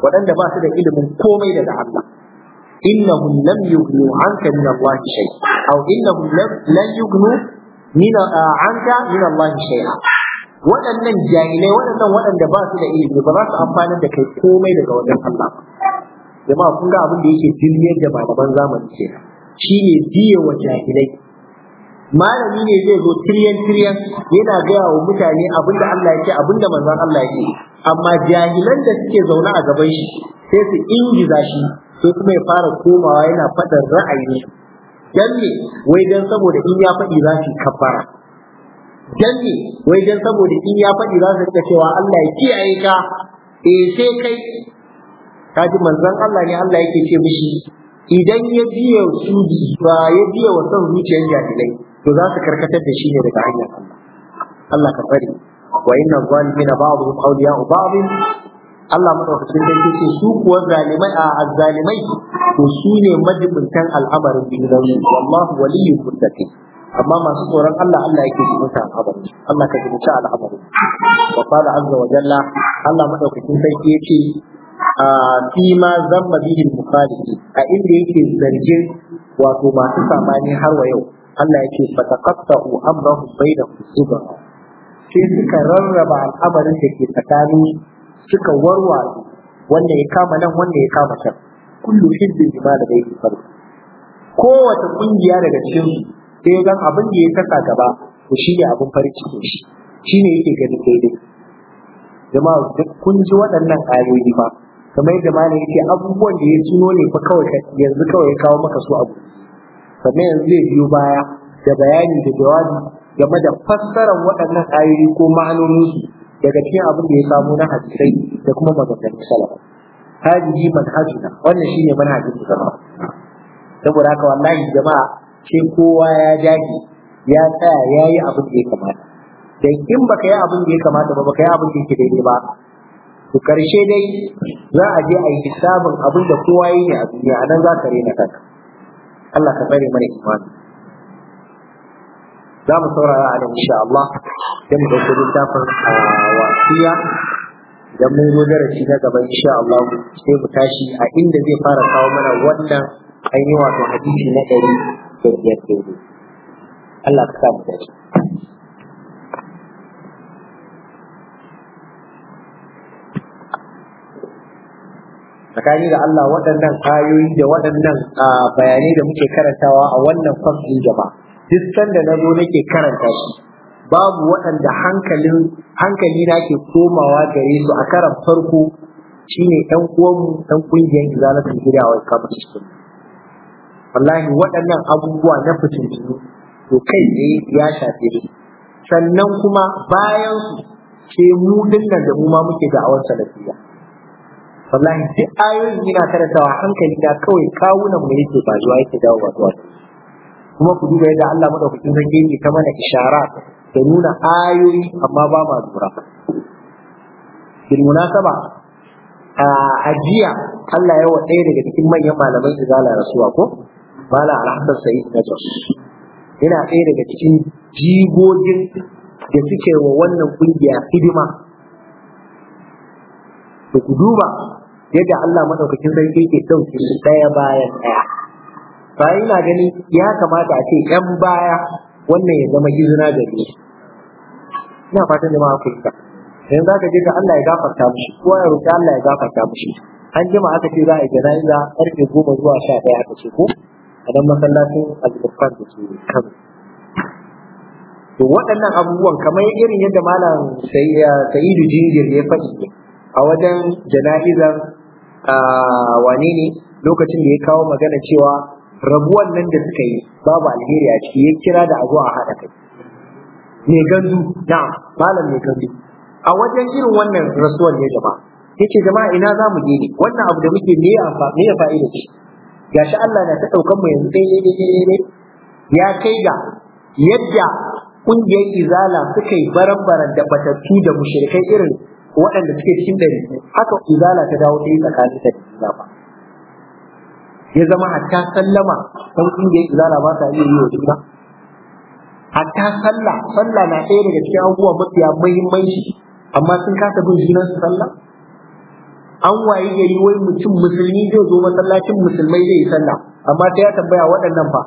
waɗanda ba su da ilimin komai daga Allah innahum lam yughnu anka min Allah shay aw innahum lam yughnu min anka min Allah shay'a waɗannan jahilai waɗannan waɗanda ba su da ilimi ba za su amfana da kai komai daga wajen Allah jama'a kun ga abin da yake dilmiyar da malaman zamani ke shine biye wa jahilai malami ne zai zo tiryan tiryan yana gaya wa mutane abin da Allah yake abin da manzon Allah yake amma jahilan da suke zaune a gaban shi sai su ingiza shi sai kuma ya fara komawa yana faɗin ra'ayi dan ne wai dan saboda in ya faɗi za su kafara dan ne wai dan saboda in ya faɗi za su rika cewa Allah ya kiyaye ka eh sai kai kaji manzon Allah ne Allah yake ce mishi idan ya biya su ba ya biya wa son zuciyar jahilai to za su karkatar da shi ne daga hanyar Allah Allah ka tsare wa inna zalimina ba'dhum awliya'u ba'd Allah madaukakin sarki ce su kuwa zalimai a azzalimai to su ne majibuntan al'amarin junansu wallahu waliyyul muttaqin amma masu tsoron Allah Allah yake ji mutan al'amarin Allah ka ji al'amarin wa qala azza wa jalla Allah madaukakin sarki yace a fi ma zamma bihi mukhalifi a inda yake zargin wato masu samani har wa yau Allah yake fataqatta'u amrahum bainahum subha sai suka rarraba al'amarin da ke tsakanin suka warware wanda ya kama nan wanda ya kama can kullu hizbin bima da bai farko kowace kungiya daga cikin su sai gan abin da ya saka gaba to shine abin farin ciki shi shine yake ganin daidai jama'a duk kun ji waɗannan ayoyi fa kamar yadda malam yake abubuwan da ya tuno ne fa kawai yanzu kawai ya kawo maka su abu sannan yanzu zai biyo baya da bayani da jawabi game da fassarar waɗannan ayoyi ko ma'anoninsu daga cikin abin da ya samu na hadisai da kuma maganganun salaf hadihi manhajuna wannan shine manhajin mu zama saboda haka wallahi jama'a sai kowa ya jage ya tsaya ya yi abin da ya kamata dan in baka yi abin da ya kamata ba baka yi abin da yake daidai ba to karshe dai za a je a yi hisabin abin da kowa yi ne a duniya anan za ka rena kanka Allah ka tsare mana imani za mu saurara a nan insha Allah sai mu dauko littafin wasiya idan mun zo darasi na gaba insha Allah sai mu tashi a inda zai fara kawo mana wannan ainihin wato hadisi na ɗari da biyar daidai Allah ka sa mu dace tsakani da Allah waɗannan ayoyi da waɗannan bayanai da muke karantawa a wannan fasin jama'a duk sanda na zo nake karanta shi babu waɗanda hankalin hankali na ke komawa gare su a karan farko shine ɗan uwanmu ɗan ƙungiyar izalatul gida wa kamar cikin wallahi waɗannan abubuwa na fitintunu to kai tsaye ya shafe su sannan kuma bayan su sai mu dinnan da mu ma muke da awar salafiya wallahi duk ayoyin yana karantawa hankali na kawai kawunan mu yake ba zuwa yake dawo ba zuwa kuma ku duba yadda Allah madaukakin sarki yake ta mana ishara da nuna ayoyi amma ba ma lura bil munasaba a ajiya Allah ya wa ɗaya daga cikin manyan malaman izala rasuwa ko mala alhassan sa'id na jos yana ɗaya daga cikin jigogin da suke wa wannan kungiya hidima da ku duba yadda Allah madaukakin sarki ke ɗauke su ɗaya bayan ɗaya bayan ina gani ya kamata a ce ‘yan baya wannan ya zama izina da ni ina fatan jama'a ku ita yanzu za ka je ga Allah ya gafarta mushi ko ya roƙi Allah ya gafarta mushi an jima aka ce za a yi jana'iza karfe goma zuwa sha ɗaya aka ce ko a nan masallacin al-Qur'an da ke kan to waɗannan abubuwan kamar irin yadda malam Sa'idu Jingir ya faɗi a wajen jana'izar wane ne lokacin da ya kawo magana cewa rabuwan nan da suka yi babu alheri a ciki ya kira da a zo a haɗa kai me gandu na malam me gandu a wajen irin wannan rasuwar ne jama'a yace jama'a ina za mu je ne wannan abu da muke me ya me ya fa'ida ce gashi Allah na ta daukan mu yanzu dai dai dai dai ya kai ga yadda kungiyar izala suka yi baran-baran da batattu da mushrikai irin waɗanda suke cikin ɗari haka izala ta dawo ta yi tsakanin da juna ba ya zama hatta sallama san kungiyar izala ba ta iya yi wa juna hatta sallah sallah na ɗaya daga cikin abubuwa mafiya muhimmanci amma sun kasa bin junan su sallah an wayi gari wai mutum musulmi zai zo masallacin musulmai zai yi sallah amma sai ya tambaya waɗannan fa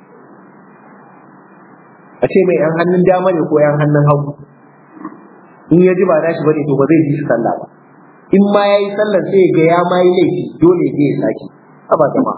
a ce mai yan hannun dama ne ko yan hannun hagu in ya ji ba nashi bane to ba zai ji shi sallah ba in ma ya yi sallar sai ya ga ya ma yi laifi dole zai ya sake ba jama'a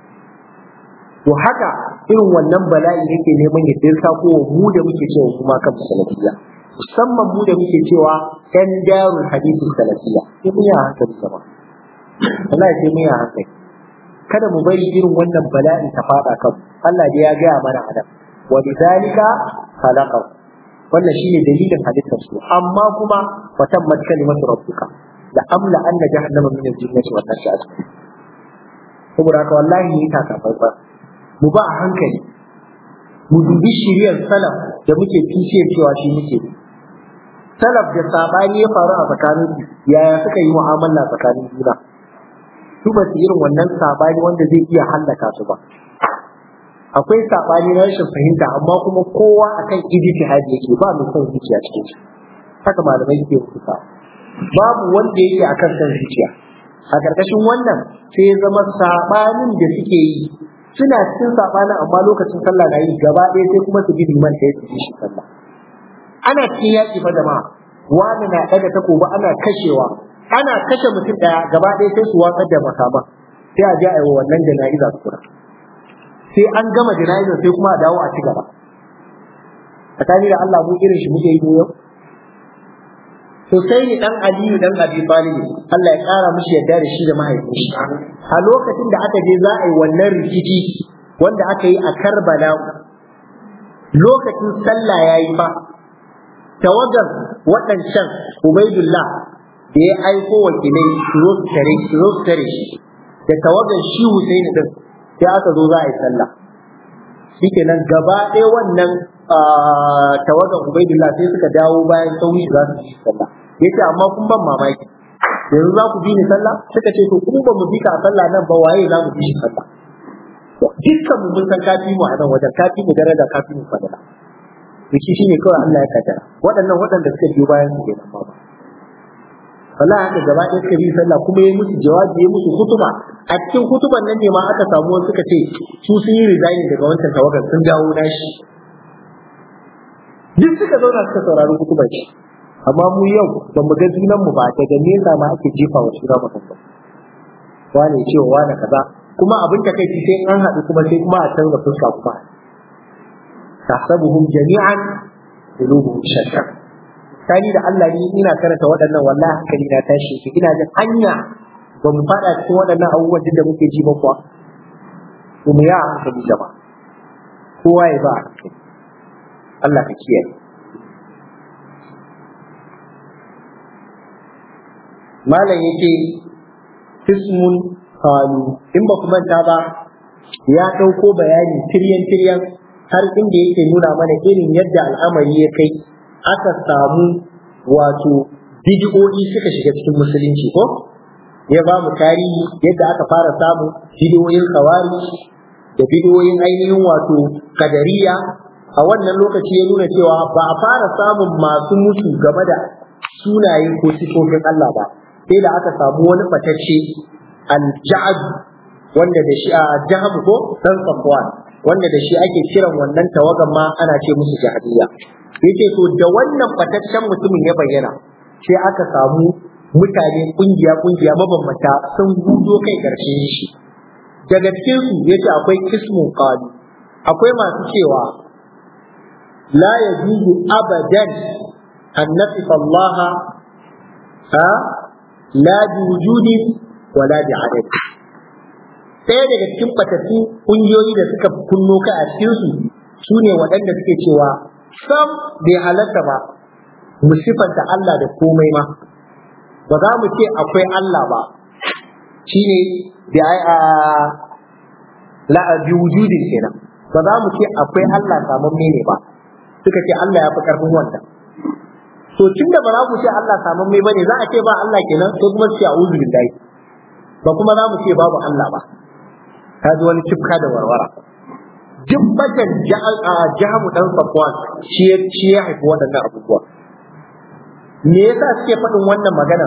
to haka irin wannan bala'i yake neman ya dirka ko mu da muke cewa kuma kan salafiya musamman mu da muke cewa ɗan darul hadisi salafiya sai mun yi hankali sama Allah ya sai mun yi hankali kada mu bari irin wannan bala'i ta fada kan Allah da ya gaya mana adam wa bidalika khalaqahu wannan shine dalilin halittar su amma kuma wa tammat kalimatu rabbika la amla anna jahannama min al-jinnati wan nasi ajma'in saboda haka wallahi ni ta kafa mu ba a hankali mu dubi shiriyar salaf da muke tushe cewa shi muke salaf da sabani ya faru a tsakanin yaya suka yi mu'amala tsakanin juna su ba su irin wannan sabani wanda zai iya hallaka su ba akwai sabani na rashin fahimta amma kuma kowa akan ijtihadi yake ba mai son zuciya cikin shi haka malamai suke rubuta babu wanda yake akan son zuciya a karkashin wannan sai ya zama sabanin da suke yi suna cikin sabanin amma lokacin sallah na yi gaba ɗaya sai kuma su bi liman da ya su shi sallah ana cikin yaƙi fa jama'a wani na ɗaga takobi ana kashewa ana kashe mutum ɗaya gaba ɗaya sai su watsar da makama sai a je a yi wa wannan jana'iza su kura sai an gama jana'izar sai kuma a dawo a ci gaba tsakani da Allah mu irin shi muke yi yau to sai ni dan Aliyu dan Abi Talib Allah ya kara mishi yadda da shi da mahaifin shi a lokacin da aka je za a yi wannan rikici wanda aka yi a Karbala lokacin sallah yayi fa tawagar waɗancan Ubaidullah da ya aiko wakilai su zo su tare su zo su tare shi da tawagar shi Husaini din sai aka zo za a yi sallah shikenan gaba ɗaya wannan tawagar Ubaidullah sai suka dawo bayan sauyi za su yi sallah yace amma kun ban mamaki yanzu za ku bi ni sallah suka ce to kun ba mu bi ka sallah nan ba waye za mu bi shi sallah dukkan mu mun san kafi mu a nan wajen kafi mu daraja kafi mu fadala rikici shine kawai Allah ya kaddara waɗannan waɗanda suka biyo bayan su kenan ba wala haka gaba ɗaya suka bi sallah kuma ya musu jawabi ya musu hutuba a cikin hutuban nan ne ma aka samu wasu suka ce su sun yi resigning daga wancan tawagar sun dawo nashi duk suka zauna suka saurari hutubar shi amma mu yau ba mu ga junan mu ba daga nesa ma ake jefa wa sura mutum ba wane cewa wane kaza kuma abin ta kai sai an haɗu kuma sai kuma a canza fuska kuma tahsabuhum jami'an qulubuhum shatta tani da Allah ni ina karanta waɗannan wallahi hankali na tashi ki ina jin hanya ba mu faɗa cikin waɗannan abubuwan da muke ji ba kuwa to mu ya hankali jama'a kowa ya ba hankali Allah ka kiyaye malam yake ismun qalu in ba kuma ta ba ya ɗauko bayani tiryan tiryan har inda yake nuna mana irin yadda al'amari ya kai aka samu wato bidiyoyi suka shiga cikin musulunci ko ya ba mu tarihi yadda aka fara samu bidiyoyin kawari da bidiyoyin ainihin wato kadariya a wannan lokaci ya nuna cewa ba a fara samun masu mutu game da sunaye ko sifofin Allah ba sai da aka samu wani fatacce al-ja'ad wanda da shi a jaham ko dan safwan wanda da shi ake kiran wannan tawagan ma ana ce musu jahiliya yace to da wannan fataccen mutumin ya bayyana sai aka samu mutane kungiya kungiya mabambanta sun gudo kai karshe shi daga cikin su yace akwai kismun qali akwai masu cewa la yajuzu abadan an nasifa Allah ha la bi wujudin wala bi adad ɗaya daga cikin fatattu ƙungiyoyi da suka kunno ka a cikinsu su ne waɗanda suke cewa sam bai halatta ba mu sifanta Allah da komai ma ba za mu ce akwai Allah ba shine da a la bi wujudin kenan ba za mu ce akwai Allah saman ne ba suka ce Allah ya fi karfin wannan to tunda ba za mu ce Allah saman mai bane za a ce ba Allah kenan sai kuma su ce a'udhu billahi ba kuma za mu ce babu Allah ba ka ji wani cifka da warwara duk batan jahamu dan safwan shi shi ya haifi waɗannan abubuwa me yasa suke faɗin wannan magana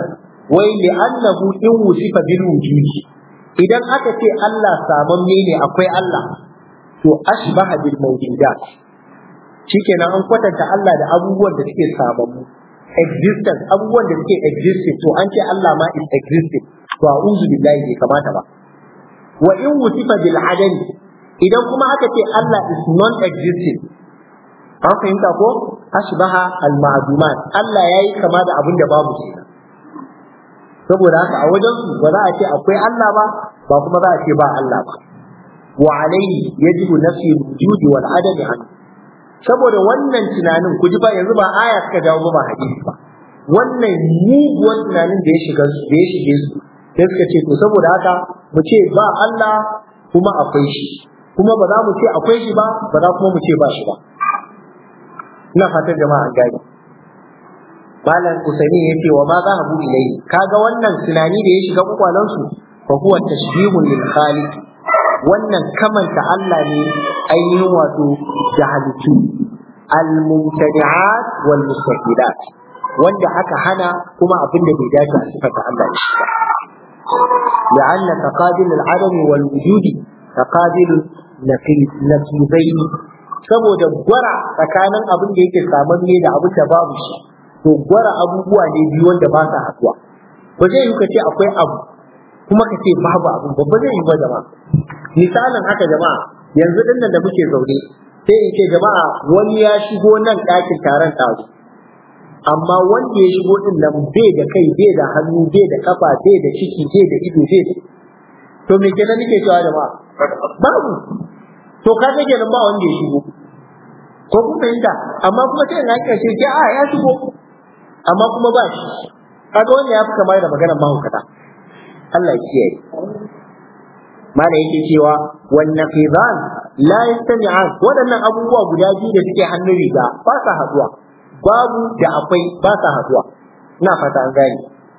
wai li annahu in wusifa bil wujudi idan aka ce Allah samamme ne akwai Allah to ashbaha bil mawjudat shikenan an kwatanta Allah da abubuwan da suke samammu existence abubuwan da suke existing to an ce Allah ma is existing to a'udhu billahi bai kamata ba wa in wusifa bil adami idan kuma aka ce Allah is non existing an fahimta ko ashbaha al ma'dumat Allah yayi kama da abin da babu kenan saboda haka a wajen su ba za a ce akwai Allah ba ba kuma za a ce ba Allah ba wa alaihi yajibu nafsi wujudi wal adami an saboda wannan tunanin ku ji ba yanzu ba aya suka dawo ba hadisi ba wannan muguwan tunanin da ya shiga su da ya shige su sai suka ce to saboda haka mu ce ba Allah kuma akwai shi kuma ba za mu ce akwai shi ba ba za kuma mu ce ba shi ba ina fatan jama'a an gani malam usaini ya ce wa ma za bu ilai kaga wannan tunani da ya shiga kwakwalan su fa huwa tashbihun lil khaliq wannan kamanta Allah ne ainihin wato da halittu al mumtani'at wal mustaqilat wanda aka hana kuma abin da bai dace a sifata Allah da shi ba لأن تقابل العدم والوجود تقابل نقيضين saboda gwara tsakanin abin da yake saman ne da abin da babu shi to gwara abubuwa ne biyu wanda ba sa haduwa ba zai yi ka ce akwai abu kuma ka ce babu abu ba ba zai yi ba jama'a misalin haka jama'a yanzu din nan da muke zaune sai in ce jama'a wani ya shigo nan ɗakin taron ɗazu amma wanda ya shigo din nan bai da kai bai da hannu bai da kafa bai da ciki bai da ido bai da to me kenan nake cewa jama'a babu to ka ga kenan ba wanda ya shigo ko kun fahimta amma kuma sai in haka ce ce a ya shigo amma kuma ba shi kaga wanda ya fi kama da maganar mahaukata Allah ya kiyaye mana yake cewa wan naqidan la yastami'an waɗannan abubuwa guda biyu da suke hannun riga ba sa haduwa babu da akwai ba sa haduwa ina fata an gane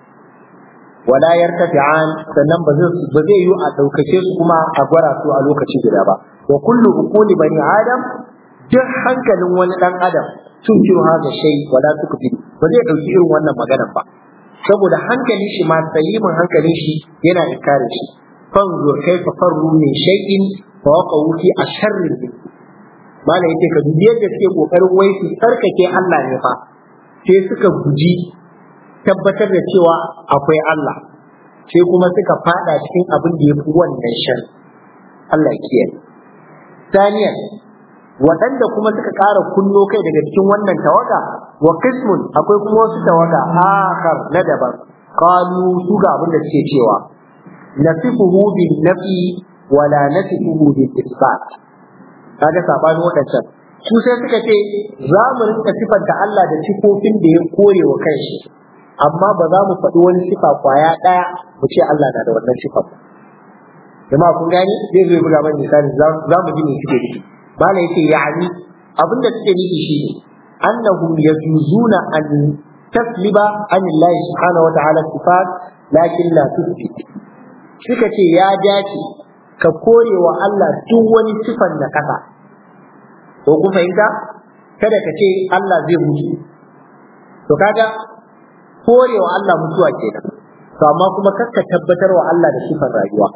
wala yartafi'an sannan ba zai ba zai yi a daukace su kuma a gwara su a lokaci guda ba wa kullu uquli bani adam duk hankalin wani dan adam sun kiro haka shay wala tukfi ba zai dauki irin wannan maganar ba saboda hankalin shi ma salimin hankalin shi yana inkarin shi fanzur kaifa farru min shay'in fa waqawu fi asharri malam yace ka dubi yadda suke kokarin wai su tsarkake Allah ne fa sai suka guji tabbatar da cewa akwai Allah sai kuma suka fada cikin abin da yafi wannan shan Allah ya kiyaye saniyan waɗanda kuma suka ƙara kunno kai daga cikin wannan tawaga wa qismun akwai kuma wasu tawaga akhar na daban qalu su ga abin da suke cewa nasifuhu bin nafi wala nasifuhu bil isbat kaga sabanin waɗancan su sai suka ce za mu rinka sifanta Allah da sifofin da ya kore wa kanshi amma ba za mu faɗi wani sifa kwaya ɗaya mu ce Allah na da wannan sifa ba jama'a kun gani zai zo buga mana misali za mu ji me suke nufi bala yace ya'ani abin da suke nufi shine annahum yajuzuna an tasliba an Allah subhanahu wa ta'ala sifat lakin la tusbit suka ce ya dace ka kore wa Allah duk wani sifan na kasa ko ku fahimta kada ka ce Allah zai mutu to kaga kore wa Allah mutuwa kenan to amma kuma kakka tabbatar wa Allah da sifan rayuwa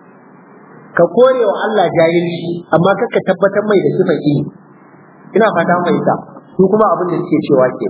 ka kore wa Allah jahilci amma kakka tabbatar mai da sifan ilimi ina fata fahimta su kuma abin da suke cewa ke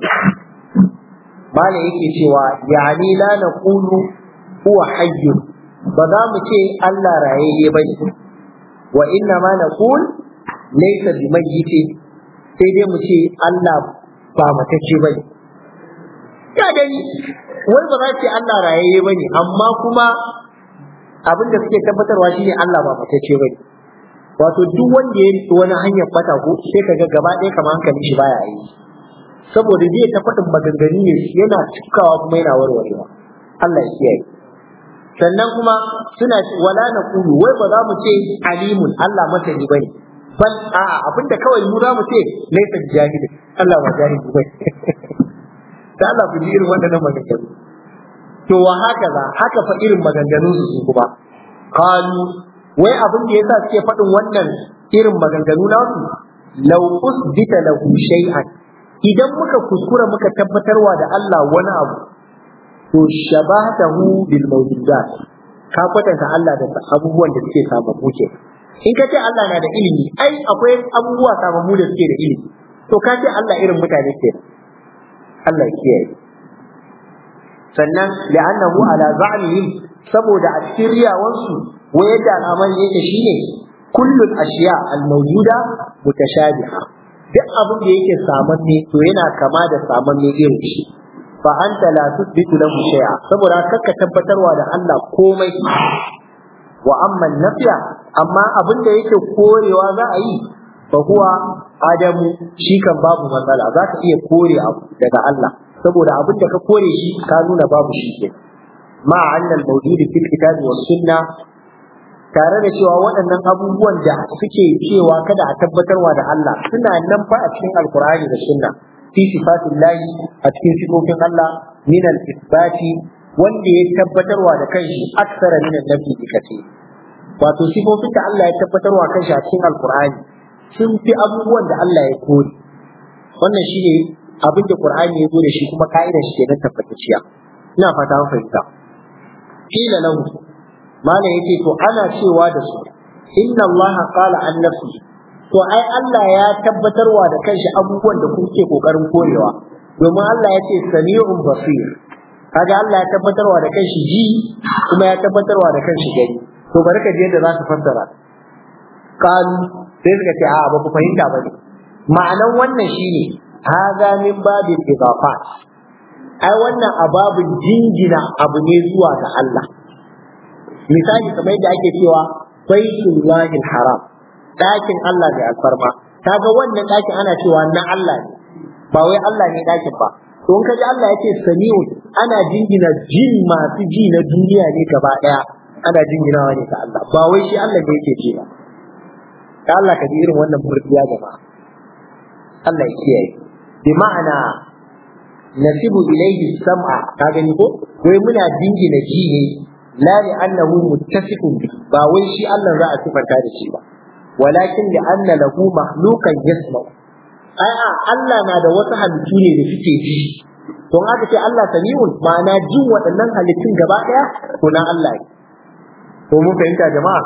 malam yake cewa yani la naqulu huwa hayyun ba za mu ce Allah rayayye ba ne wa inna ma naqul laysa bimayyit sai dai mu ce Allah ba matacce ba ne ya gani wai ba za ce Allah rayayye ba ne amma kuma abin da suke tabbatarwa shine Allah ba matacce ba ne wato duk wanda ya riki wani hanyar fata ko sai kaga gaba ɗaya kamar hankali shi baya yi saboda zai ta faɗin maganganu ne yana cikawa kuma yana warwarewa Allah ya kiyaye sannan kuma suna wala na kulu wai ba za mu ce alimun Allah masani bane bal a abinda kawai mu za mu ce laysa jahil Allah ba jahil bane da Allah ku ji irin waɗannan maganganu to wa haka za haka fa irin maganganun su kuma qalu wai abin da yasa suke faɗin wannan irin maganganu nasu law usbita lahu shay'an idan muka kuskura muka tabbatarwa da Allah wani abu to shabatahu bil mawjudat ka kwatanta Allah da abubuwan da suke sababbu ke in ka ce Allah na da ilimi ai akwai abubuwa sababbu da suke da ilimi to ka ce Allah irin mutane ke Allah ya kiyaye sannan li'annahu ala za'mihim saboda a cikin riyawansu wa yadda al'amari yake shine kullul ashiya al-mawjuda mutashabiha duk abin da yake samanne to yana kama da samanne irin shi fa anta la tuthbitu lahu shay'a saboda kakka tabbatarwa da Allah komai wa amma nafiya amma abin da yake korewa za a yi fa huwa adamu shi kan babu matsala za ka iya kore abu daga Allah saboda abin da ka kore shi ka nuna babu shi ke ma annal mawjudi fil kitabi was sunna tare da cewa waɗannan abubuwan da suke cewa kada a tabbatarwa da Allah suna nan fa a cikin alkur'ani da sunna fi sifatin lahi a cikin sifofin Allah min al-isbati wanda ya tabbatarwa da kanshi aksara min annabi kace wato sifofin da Allah ya tabbatarwa kanshi a cikin alkur'ani sun fi abubuwan da Allah ya kore wannan shine abin da Qur'ani ya zo da shi kuma ka'idar shi kenan tabbatacciya ina fata an fahimta kila lahu malam yake to ana cewa da su inna Allah qala an nafsi to ai Allah ya tabbatarwa da kanshi abubuwan da kuke kokarin korewa domin Allah ya ce sami'un basir kaga Allah ya tabbatarwa da kanshi ji kuma ya tabbatarwa da kanshi gani to bari ka ji yadda za su fassara kan sai suka ce a ba ku fahimta ba ne ma'anan wannan shine haza min babin idafat ai wannan ababin jingina abu ne zuwa ga Allah misali kamar yadda ake cewa baitullahil haram ɗakin Allah mai alfarma kaga wannan ɗakin ana cewa na Allah ne ba wai Allah ne ɗakin ba to in kaji Allah yake sami'un ana jingina jin masu ji na duniya ne gaba ɗaya ana jinginawa ne ga Allah ba wai shi Allah ne yake ce ba da Allah ka ji irin wannan murdiya jama'a Allah ya kiyaye bi ma'ana nasibu ilayhi sam'a ka gani ko wai muna jingina ji ne la li annahu muttasifun bi ba wai shi Allah za a sifanta da shi ba walakin li anna lahu makhluqan yasma ai a Allah na da wasu halittu ne da suke ji don haka ce Allah sami'un ma'ana jin waɗannan halittun gaba ɗaya to na Allah ne to mun fahimta jama'a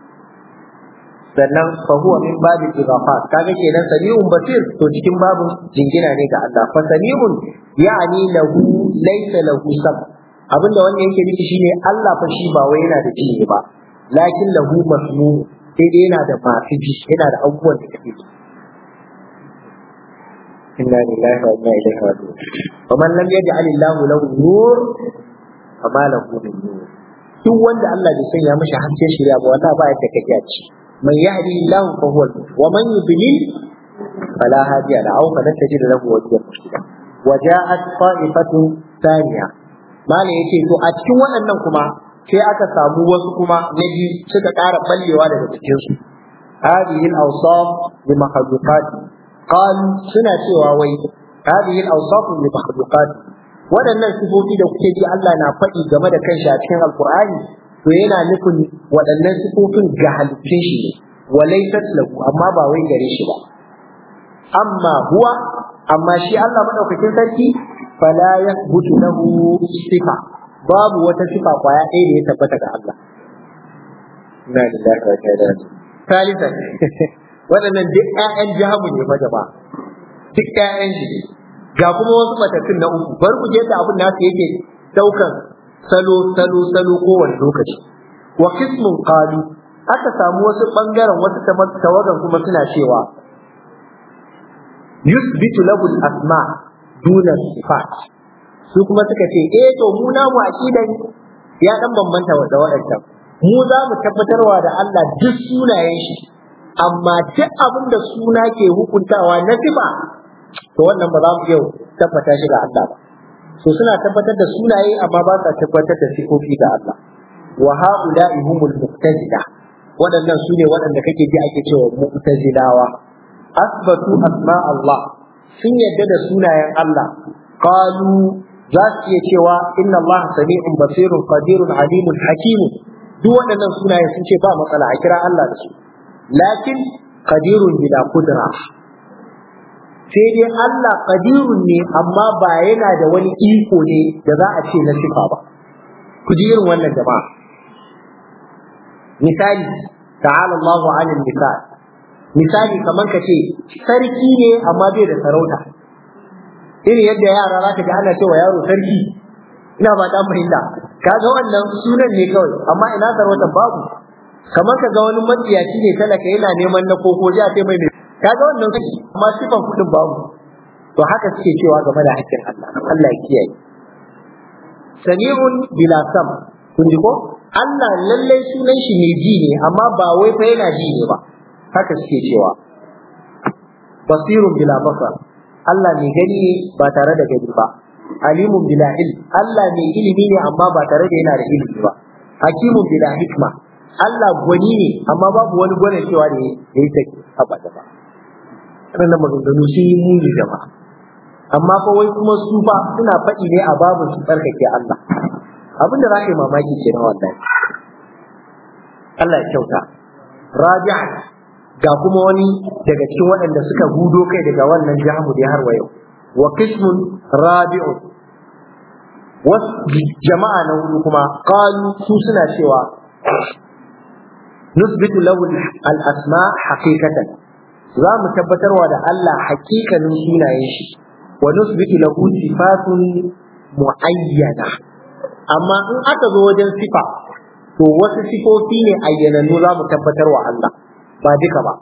sannan fa huwa min babil idafat kaga kenan sami'un basir to cikin babin jingina ne ga Allah fa sami'un ya'ni lahu laysa lahu sam abinda wannan yake nufi shine Allah fa shi ba wai yana da ji ba lakin lahu masmu sai dai yana da masu ji yana da abubuwan da kake ji inna lillahi wa inna ilaihi raji'un wa man lam yaj'al Allahu lahu nur fama lahu min nur duk wanda Allah bai sanya mishi hasken shirya ba wallahi ba yadda kake a ci من يهدي الله فهو المهتد ومن يضلل فلا هادي له او فلن تجد له وليا مرشدا وجاءت طائفة ثانية ما ne yace to a cikin waɗannan kuma sai aka samu wasu kuma na biyu suka ƙara ballewa daga cikin su هذه الأوصاف لمخلوقات قال suna cewa wai هذه الأوصاف لمخلوقات waɗannan sifofi da kuke ji Allah na faɗi game da kanshi a cikin Alƙur'ani to yana nufin waɗannan sifofin ga halittun shi ne walaysat lahu amma ba wai gare shi ba amma huwa amma shi Allah madaukakin sarki fala yathbutu lahu sifa babu wata sifa kwaya ɗaya da ya tabbata ga Allah inna lillahi wa inna ilaihi salisan waɗannan duk ƴaƴan jahamu ne fa jama'a duk ƴaƴan shi ga kuma wasu matattun na uku bar ku je da abin nasu yake daukan salo salo salo kowane lokaci wa qismun qalu aka samu wasu bangaren wasu tawagan kuma suna cewa yusbitu lahu al-asma duna sifat su kuma suka ce eh to mu na mu aqidan ya dan bambanta da waɗannan mu za mu tabbatarwa da Allah duk sunayen shi amma duk abin da suna ke hukuntawa na sifa to wannan ba za mu iya tabbata shi ga Allah ba so suna tabbatar da sunaye amma ba sa tabbatar da sifofi ga Allah wa haula'i humul mu'tazila waɗannan sune waɗanda kake ji ake cewa mu'tazilawa asbatu asma Allah sun yadda da sunayen Allah qalu za su iya cewa inna Allah sami'un basirun qadirun alimun hakimun duk waɗannan sunaye sun ce ba matsala a kira Allah da su lakin qadirun bila qudra sai dai Allah qadirun ne amma ba yana da wani iko ne da za a ce na sifa ba ku ji irin wannan jama'a misali ta'ala Allahu 'anil misal misali kamar ka ce sarki ne amma bai da sarauta irin yadda yara za ka ji ana cewa yaro sarki ina ba ta fahimta kaga wannan sunan ne kawai amma ina sarautar babu kamar ka ga wani matsiyaci ne talaka yana neman na koko a ce mai kaga wannan kashi amma sifan kudin babu to haka suke cewa game da hakkin Allah Allah ya kiyaye sami'un bila sam kun ji ko Allah lallai sunan shi ne ji ne amma ba wai fa yana ji ne ba haka suke cewa basirun bila basar Allah mai gani ne ba tare da gani ba alimun bila ilm Allah mai ilimi ne amma ba tare da yana da ilimi ba hakimun bila hikma Allah gwani ne amma babu wani gwanin cewa da ya yi take haba da ba waɗannan maganganu sun yi muni jama'a amma fa wai kuma su fa suna faɗi ne a babu su tsarkake Allah abin da za ka yi mamaki ke na wannan Allah ya kyauta rabi'a ga kuma wani daga cikin waɗanda suka hudo kai daga wannan jahamu da har wa yau wa qismun rabi'un wasu jama'a na hudu kuma qalu su suna cewa nusbitu lahu al-asma haqiqatan za mu tabbatarwa da Allah hakikanin sunayen shi wa nusbitu lahu sifatun muayyana amma in aka zo wajen sifa to wasu sifofi ne ayyanannu za mu tabbatarwa Allah ba duka ba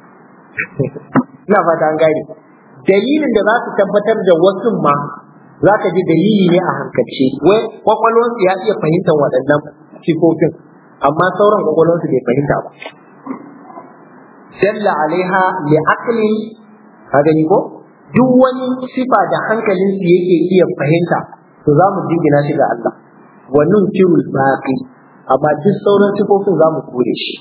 ina fata an gane dalilin da za su tabbatar da wasu ma za ka ji dalili ne a hankalce wai kwakwalwarsu ya iya fahimtar waɗannan sifofin amma sauran kwakwalwarsu bai fahimta ba dalla alaiha li aqli ka gani ko duk wani sifa da hankalin su yake iya fahimta to za mu jingina shi ga Allah wa nunkiru baqi amma duk sauran sifofin za mu kore shi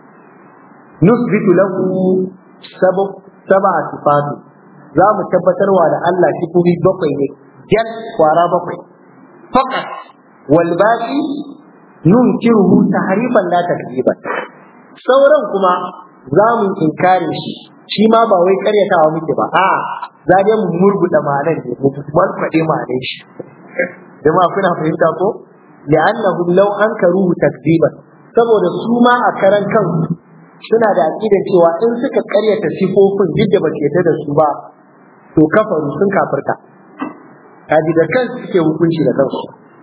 nusbitu lahu sabab sab'a sifatu za mu tabbatarwa da Allah sifofi bakwai ne jan kwara bakwai fakat wal baqi nunkiruhu tahrifan la takdiban sauran kuma za mu inkarin shi shi ma ba wai karyatawa muke ba a za dai mu murguda ma'anar ne mu malfaɗe ma'anar shi jama'a kuna fahimta ko li'annahu law ankaruhu takdiban saboda su ma a karan kansu suna da aqidar cewa in suka karyata sifofin duk da ba su yarda da su ba to kafaru sun kafirta kaji da kansu suke hukunci da kansu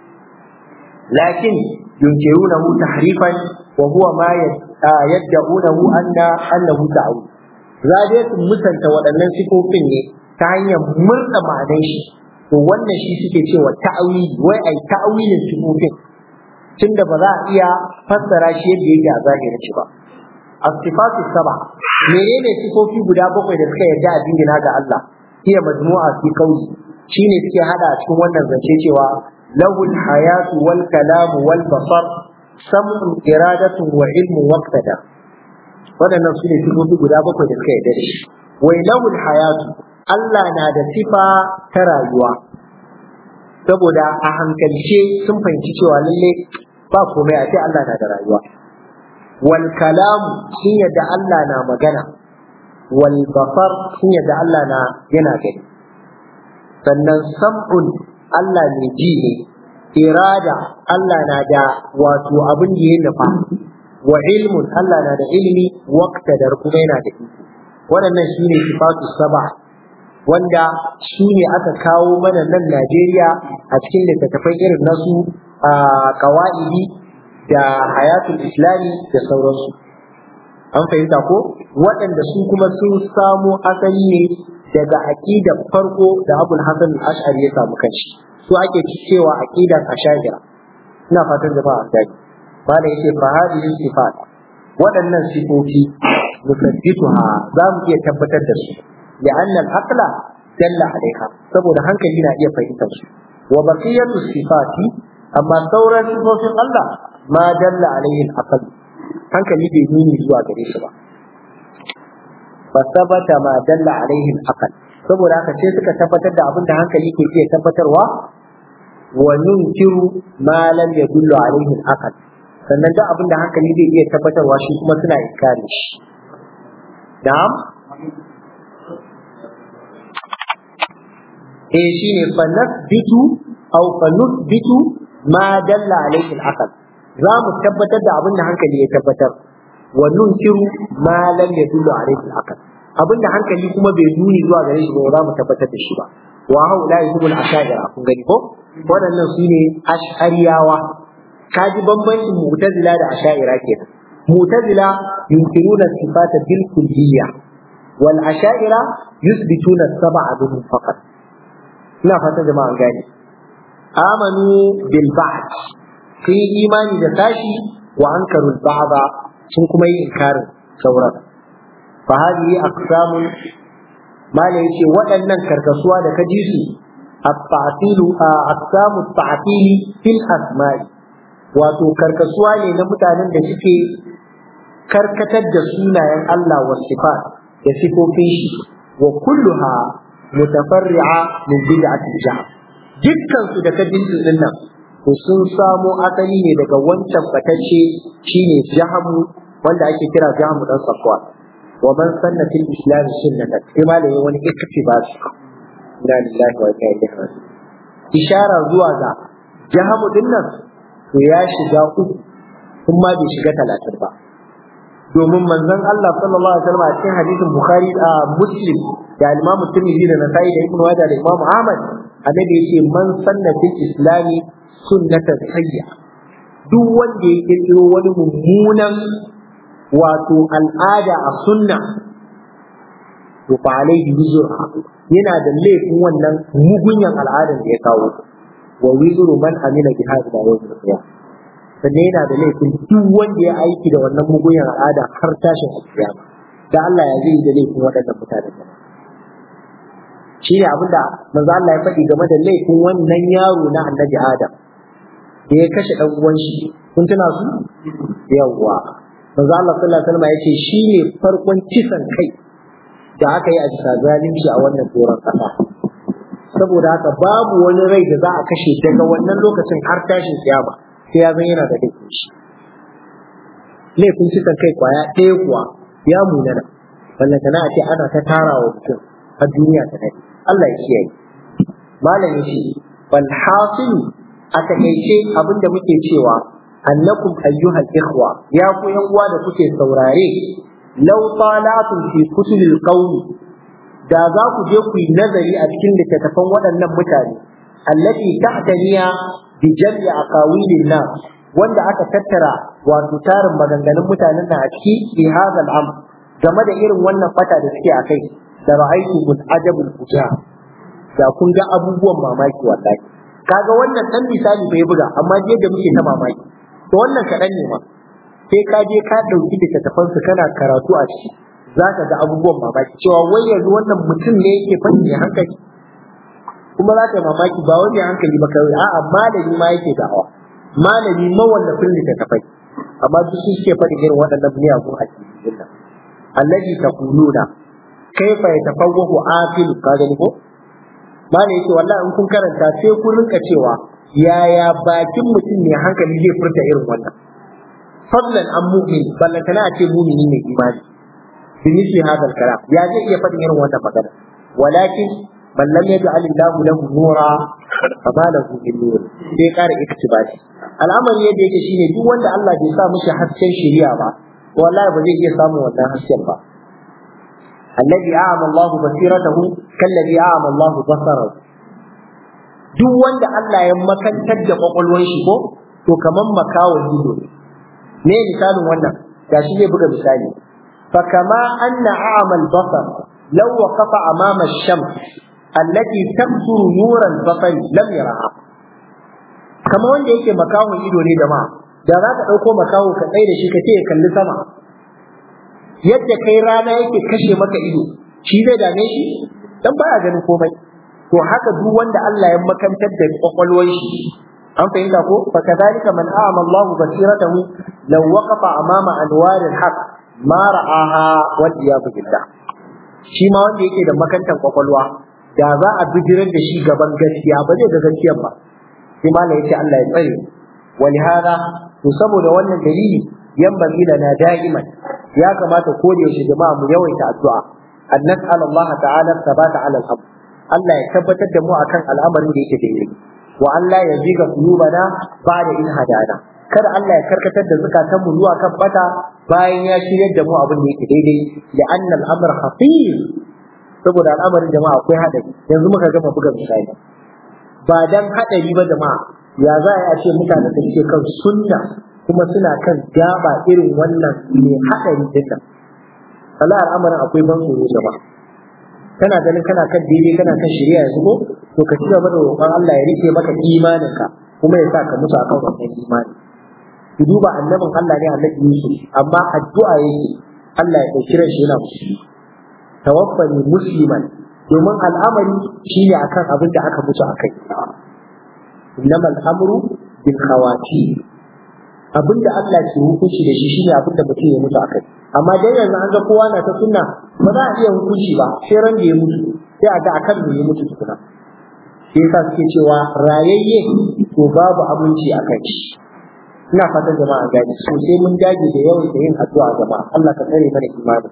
lakin yunkirunahu tahrifan wa huwa ma yad'unahu anna annahu ta'awil za dai su musanta waɗannan sifofin ne ta hanyar murna ma'anar shi to wannan shi suke cewa ta'awili wai ai ta'awilin sifofin tunda ba za a iya fassara shi yadda yake a zahirin shi ba as-sifatu saba menene sifofi guda bakwai da suka yarda a dingina ga Allah hiya majmu'a fi qawli shine suke hada a cikin wannan zance cewa lahul hayatu wal kalamu wal basar sam'un iradatun wa ilmu waqtada waɗannan su ne sifofi guda bakwai da suka yarda da shi wai lahul hayatu Allah na da sifa ta rayuwa saboda a hankalce sun fahimci cewa lalle ba komai a ce Allah na da rayuwa wal kalamu sun yadda Allah na magana wal basar sun yadda Allah na yana gani sannan sam'un Allah ne ji ne irada Allah na da wato abin da ya nufa wa ilmun Allah na da ilimi waqtadar kuma yana da iko waɗannan su ne sifatu saba wanda su ne aka kawo mana nan Najeriya a cikin littattafai irin nasu a kawa'idi da hayatul islami da sauransu an fahimta ko waɗanda su kuma sun samo asali ne daga aqidar farko da abul hasan al-ash'ari ya samu kanshi su ake cewa aqidar ash'ari ina fatan jama'a an gani bala yace fa hadhihi sifat waɗannan sifofi nusabbituha za mu iya tabbatar da su li'anna al-aqla dalla alaiha saboda hankali na iya fahimtar su wa baqiyatu sifati amma sauran sifofin Allah ma dalla alaihi al-aql hankali bai nuni zuwa gare shi ba fa sabata ma dalla alaihi al-aql saboda haka sai suka tabbatar da abin da hankali ke iya tabbatarwa wa nunkiru ma lam yadullu alaihi al-aql sannan duk abin da hankali zai iya tabbatarwa shi kuma suna inkari shi na'am eh shine fa nasbitu aw fa nusbitu ma dalla alayhi al-aql za mu tabbatar da abin da hankali ya tabbatar wa nunkiru ma lam yadullu alayhi al-aql abin da hankali kuma bai nuni zuwa gare shi ba za mu tabbatar da shi ba wa haula yahumul ashaira kun gani ko waɗannan su ne ash'ariyawa kaji bambancin mu'tazila da asha'ira kenan mu'tazila yunkiruna sifata bil kulliyya wal asha'ira yuthbituna sab'a bil faqat ina fata jama'a an gane amanu bil ba'd sun yi imani da tashi wa ankaru al ba'da sun kuma yi inkarin sauran fa hadhihi aqsamun mala yace waɗannan karkasuwa da ka ji su at-ta'tilu aqsamu at-ta'tili fil asma'i wato karkasuwa ne na mutanen da suke karkatar da sunayen Allah wa sifat da sifofin shi wa kulluha mutafarri'a min bid'ati jahm dukkan su da kadin su dinnan to sun samo asali ne daga wancan batacce shine jahamu wanda ake kira jahamu dan safwa wa man sanna fil islam sunnatan sai malamin wani iktibas inna lillahi wa inna ilaihi raji'un ishara zuwa ga jahamu dinnan to ya shiga uku kuma bai shiga talatin ba domin manzon Allah sallallahu alaihi wasallam a cikin hadisin Bukhari a Muslim da Imam Tirmidhi da Nasa'i da Ibn Majah da Imam Ahmad annabi yace man sanna fil islami sunnatan sayya duk wanda ya kirkiro wani mummunan wato al'ada a sunna to fa alaihi wizra yana da laifin wannan mugunyan al'adan da ya kawo wa wizru man amila bi hadha yawm al-qiyamah sannan yana da laifin duk wanda ya aiki da wannan mugunyan al'ada har tashin alkiyama da Allah ya zai da laifin waɗannan mutanen da shi ne abinda manzo Allah ya faɗi game da laifin wannan yaro na annabi Adam da ya kashe ɗan uwan shi kun tuna su yawwa manzo Allah sallallahu alaihi wasallam ya ce shi ne farkon kisan kai da aka yi a bisa zalunci a wannan doron ƙasa saboda haka babu wani rai da za a kashe daga wannan lokacin har tashin kiyama sai ya zan yana da laifin shi laifin kisan kai kwaya ɗaya kuwa ya munana ballantana a ce ana ta tara wa mutum a duniya ta dare Allah ya kiyaye malami shi bal hasilu a takaice abin da muke cewa annakum ayyuhal ikhwa ya ku yan uwa da kuke saurare law talatum fi kutubil qawmi da za ku je ku yi nazari a cikin littattafan waɗannan mutane allati ta'taniya bi jam'i aqawilin nas wanda aka tattara wato tarin maganganun mutanen nan a ciki fi hadha al game da irin wannan fata da suke akai da ra'aytu mun ajabul fuja da kun ga abubuwan mamaki wallahi kaga wannan dan misali bai buga amma je da muke ta mamaki to wannan kaɗan ne ma sai ka je ka ɗauki littattafan su kana karatu a ciki za ka ga abubuwan mamaki cewa wai yanzu wannan mutum ne yake fanni hankali kuma za ka yi mamaki ba wani hankali ba kawai a'a malami ma yake da'awa malami mawallafin littattafai amma duk su suke faɗi irin waɗannan miyagun a cikin nan allazi taquluna kaifa yatafawwahu aqil ka gani ko malai yace wallahi in kun karanta sai kun rinka cewa yaya bakin mutum ne hankali zai furta irin wannan fadlan an mu'min ballantana a ce mu'mini mai imani bimithli hadha al-kalam ya zai iya faɗin irin wannan magana walakin man lam yaj'al Allahu lahu nura fama lahu min nur sai ƙara iktibasi al'amari yadda yake shine duk wanda Allah bai sa mishi hasken shari'a ba wallahi ba zai iya samun wannan hasken ba alladhi a'ama Allahu basiratahu kalladhi a'ama Allahu basarahu duk wanda Allah ya makantar da kwakwalwar shi ko to kaman makawon ido ne misalin wannan gashi zai buga misali fa kama anna a'ama al-basar law waqafa amama ash-shams allati tabsuru nura al-basari lam yaraha kama wanda yake makawon ido ne jama'a da za ka ɗauko makaho ka tsaye da shi ka ce ya kalli sama yadda kai rana yake kashe maka ido shi zai dame shi dan baya ganin komai to haka duk wanda Allah ya makantar da kwakwalwar shi an fahimta ko fa kadhalika man a'ama Allah basiratahu law waqafa amama anwar al-haq ma ra'aha wal iyad billah shi ma wanda yake da makantar kwakwalwa da za a bijirar da shi gaban gaskiya ba zai ga gaskiyar ba sai malam yace Allah ya tsare ولهذا to saboda wannan dalili yan lana da'iman ya kamata ko da yaushe jama'a mu yawaita addu'a an nas'al Allah ta'ala sabata ala al Allah ya tabbatar da mu akan al'amarin da yake daidai wa Allah ya ziga qulubana ba'da in hadana kada Allah ya karkatar da zukatan mu zuwa kan bata bayan ya shiryar da mu abin da yake daidai da annal amr khatir saboda al'amarin jama'a akwai hadari yanzu muka gama buga misali ba dan hadari ba jama'a ya za a ce mutane da ke kan sunna kuma suna kan gaba irin wannan mai hadari din nan Allah al'amarin akwai ban tsoro jama'a kana ganin kana kan daidai kana kan shari'a yanzu ko to ka ci gaba da roƙon Allah ya rike maka imaninka kuma ya sa ka mutu akan wannan imani ku duba annabin Allah ne annabi Yusuf amma addu'a yake Allah ya dauki ran shi yana musulmi tawaffani musliman domin al'amari shine akan abin da aka mutu akai innama al'amru bil khawati abin da Allah ke hukunci da shi shine abin da mutum ya mutu akai amma dai yanzu an ga kowa na ta sunna ba za a iya hukunci ba sai ran da ya mutu sai a ga akan me ya mutu tukuna sai yasa suke cewa rayayye to babu aminci akan shi ina fatan jama'a gani so sai mun dage da yawan da yin addu'a jama'a Allah ka tsare mana imani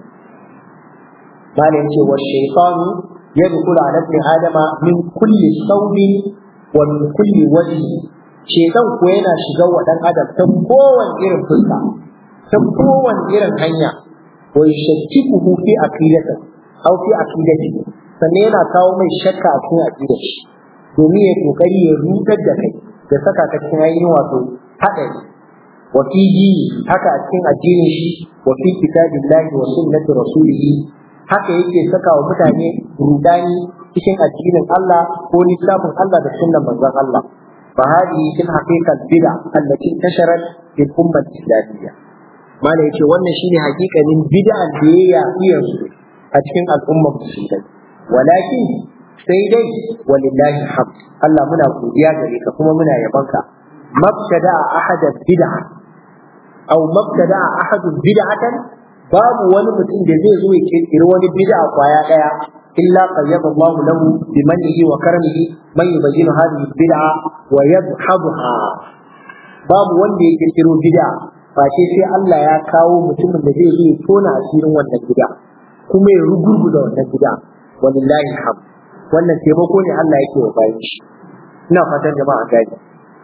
malam ce wa shaytanu yadkhulu ala ibn adama min kulli sawbin wa min kulli wajhi shaytan ko yana shiga wa dan adam ta kowane irin fuska ta kowane irin hanya wa yashakkuhu fi aqidati aw fi aqidati sannan yana kawo mai shakka a cikin aqidar shi domin ya kokari ya rutar da kai da saka ka cikin ainihin wato haɗari wa fi dini haka a cikin addinin shi wa fi kitabillahi wa sunnati rasulihi haka yake saka wa mutane rudani cikin addinin Allah ko littafin Allah da sunnan manzon Allah fa hadihi fil haqiqa bid'a allati tasharat fil ummah islamiyya mala yace wannan shine hakikanin bid'a da ya yafi yanzu a cikin al'ummar musulmai walakin sai dai walillahi hamd Allah muna godiya gare ka kuma muna yabanka mabtada ahad bid'a aw mabtada ahad bid'atan babu wani mutum da zai zo ya kirkiri wani bid'a kwaya daya illa qayyada Allah lahu bi mannihi wa karamihi man yubayyinu hadhihi bid'a wa yadhhabuha babu wanda ya kirkiro bid'a face sai Allah ya kawo mutumin da zai zo ya tona asirin wannan bid'a kuma ya rugurguza wannan bid'a walillahi hamd wannan taimako ne Allah yake wa bayan shi ina fatan jama'a gani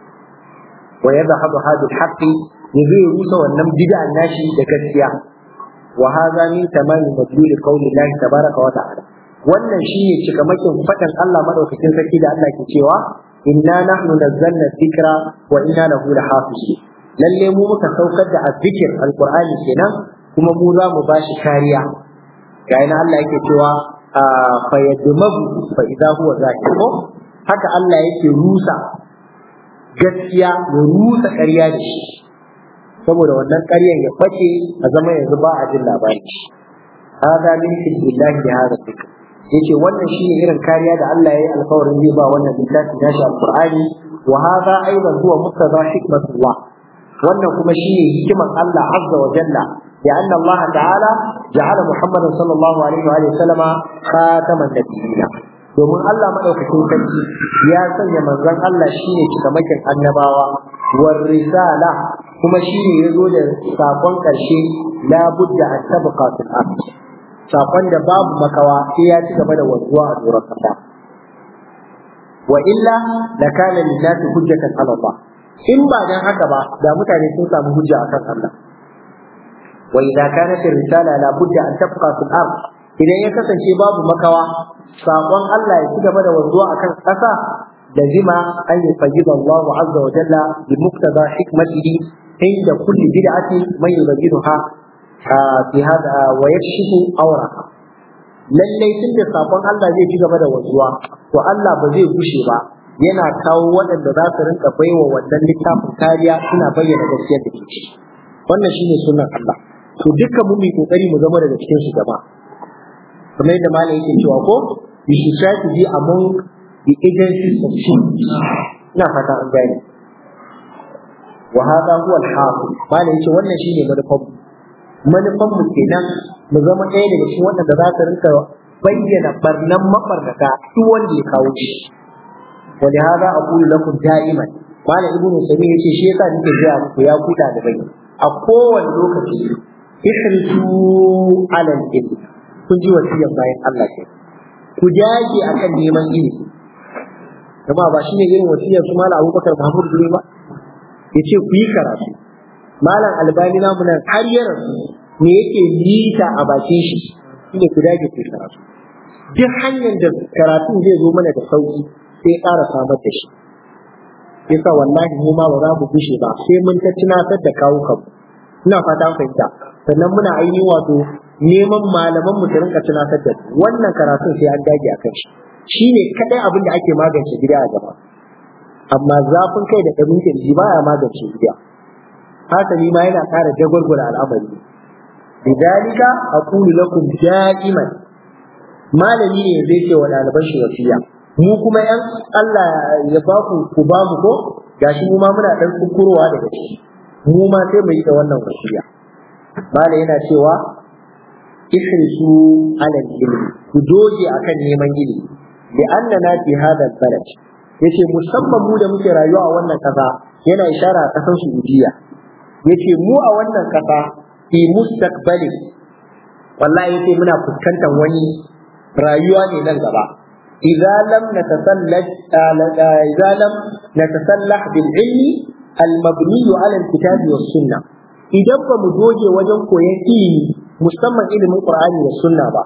wa yadhhabu hadhihi al-haqqi ya zai rusa wannan bid'an nashi da gaskiya wa hadha min tamami madlul qawli Allah tabaraka wa ta'ala wannan shine cikamakin fadan Allah madaukakin sarki da Allah ke cewa inna nahnu nazzalna dhikra wa inna lahu lahafizun lalle mu muka saukar da azzikir alqur'ani kenan kuma mu za mu bashi kariya ga ina Allah yake cewa fa yadmagu fa idza huwa zahir haka Allah yake rusa gaskiya ya rusa ƙarya da shi saboda wannan ƙaryan ya face a zama yanzu ba a jin labari hada min billahi da hada dhikr yace wannan shine irin kariya da Allah ya yi alƙawarin zai ba wannan littafi nashi alqur'ani wa hada aidan huwa muqtada hikmatullah wannan kuma shine hikiman Allah azza wa jalla ya anna Allah ta'ala ja'ala Muhammadan sallallahu alaihi wa sallama khataman nabiyina domin Allah madaukakin sarki ya sanya manzon Allah shine cikamakin annabawa war risala kuma shine yazo da sakon karshe la budda an tabqa fil ard sakon da babu makawa sai ya ci gaba da wanzuwa a doron kasa wa illa lakana lillahi hujjatan ala Allah in ba dan haka ba da mutane sun samu hujja akan Allah wa idza kanat risala la budda an tabqa fil ard idan ya kasance babu makawa sakon Allah ya ci gaba da wanzuwa akan ƙasa da zima an yi fayyida Allah azza wa jalla bi muktada hikmatihi inda kulli bid'ati man yubayyinuha fi hada wa yakshifu awraha lallai tun da sakon Allah zai ci gaba da wanzuwa to Allah ba zai gushe ba yana kawo waɗanda za su rinka baiwa wannan littafin kariya suna bayyana gaskiyar da ke wannan shine sunan Allah to dukkan mu mu kokari mu zama daga cikin su jama'a kamar yadda malam yake cewa ko you should try to be among the agencies of change ina fata an gane wa hada huwa al-hafiz malam yace wannan shine manufan manufan mu kenan mu zama ɗaya daga cikin waɗanda za su rinka bayyana barnan mabarnata duk wanda ya kawo shi wa li hada aqulu lakum da'iman malam ibnu sami yace shi yasa nake gaya muku ya kuda da bai a kowane lokaci ihrisu ala al-ilm kun ji wasiyan bayan Allah ke ku dage akan neman ilimi kuma ba shine irin wasiyar su malam Abubakar Mahmud Dure ba yace ku yi karatu malam Albani namu nan har ya rasu me yake nita a bakin shi shine ku dage ku yi karatu duk hanyar da karatun zai zo mana da sauki sai ƙara samar da shi yasa wallahi mu ma ba za mu gushe ba sai mun ta tunatar da kawo kanmu ina fata fahimta sannan muna ainihin wato neman malaman mu su rinka tunatar da wannan karatun sai an dage akan shi shine kadai abin da ake magance gida a gaba amma zafin kai da ɗarin kirji baya magance gida hasali ma yana ƙara jagwalgwala al'amari lidalika aqulu lakum da'iman malami ne zai ce wa ɗaliban shi wasiya mu kuma yan Allah ya ba ku ku ba mu ko gashi mu ma muna dan kukurowa daga ciki mu ma sai mu yi da wannan wasiya mala yana cewa ihrisu ala ilmi ku doge akan neman ilimi li annana fi hada balad yace musamman mu da muke rayuwa a wannan kasa yana ishara a kasan Saudiya yace mu a wannan kasa fi mustaqbalin wallahi yace muna fuskantar wani rayuwa ne nan gaba idza lam natasallaj idza lam natasallah bil ilmi al mabni ala al kitab was sunnah idan ba mu doge wajen koyon ilimi musamman ilimin qur'ani da sunna ba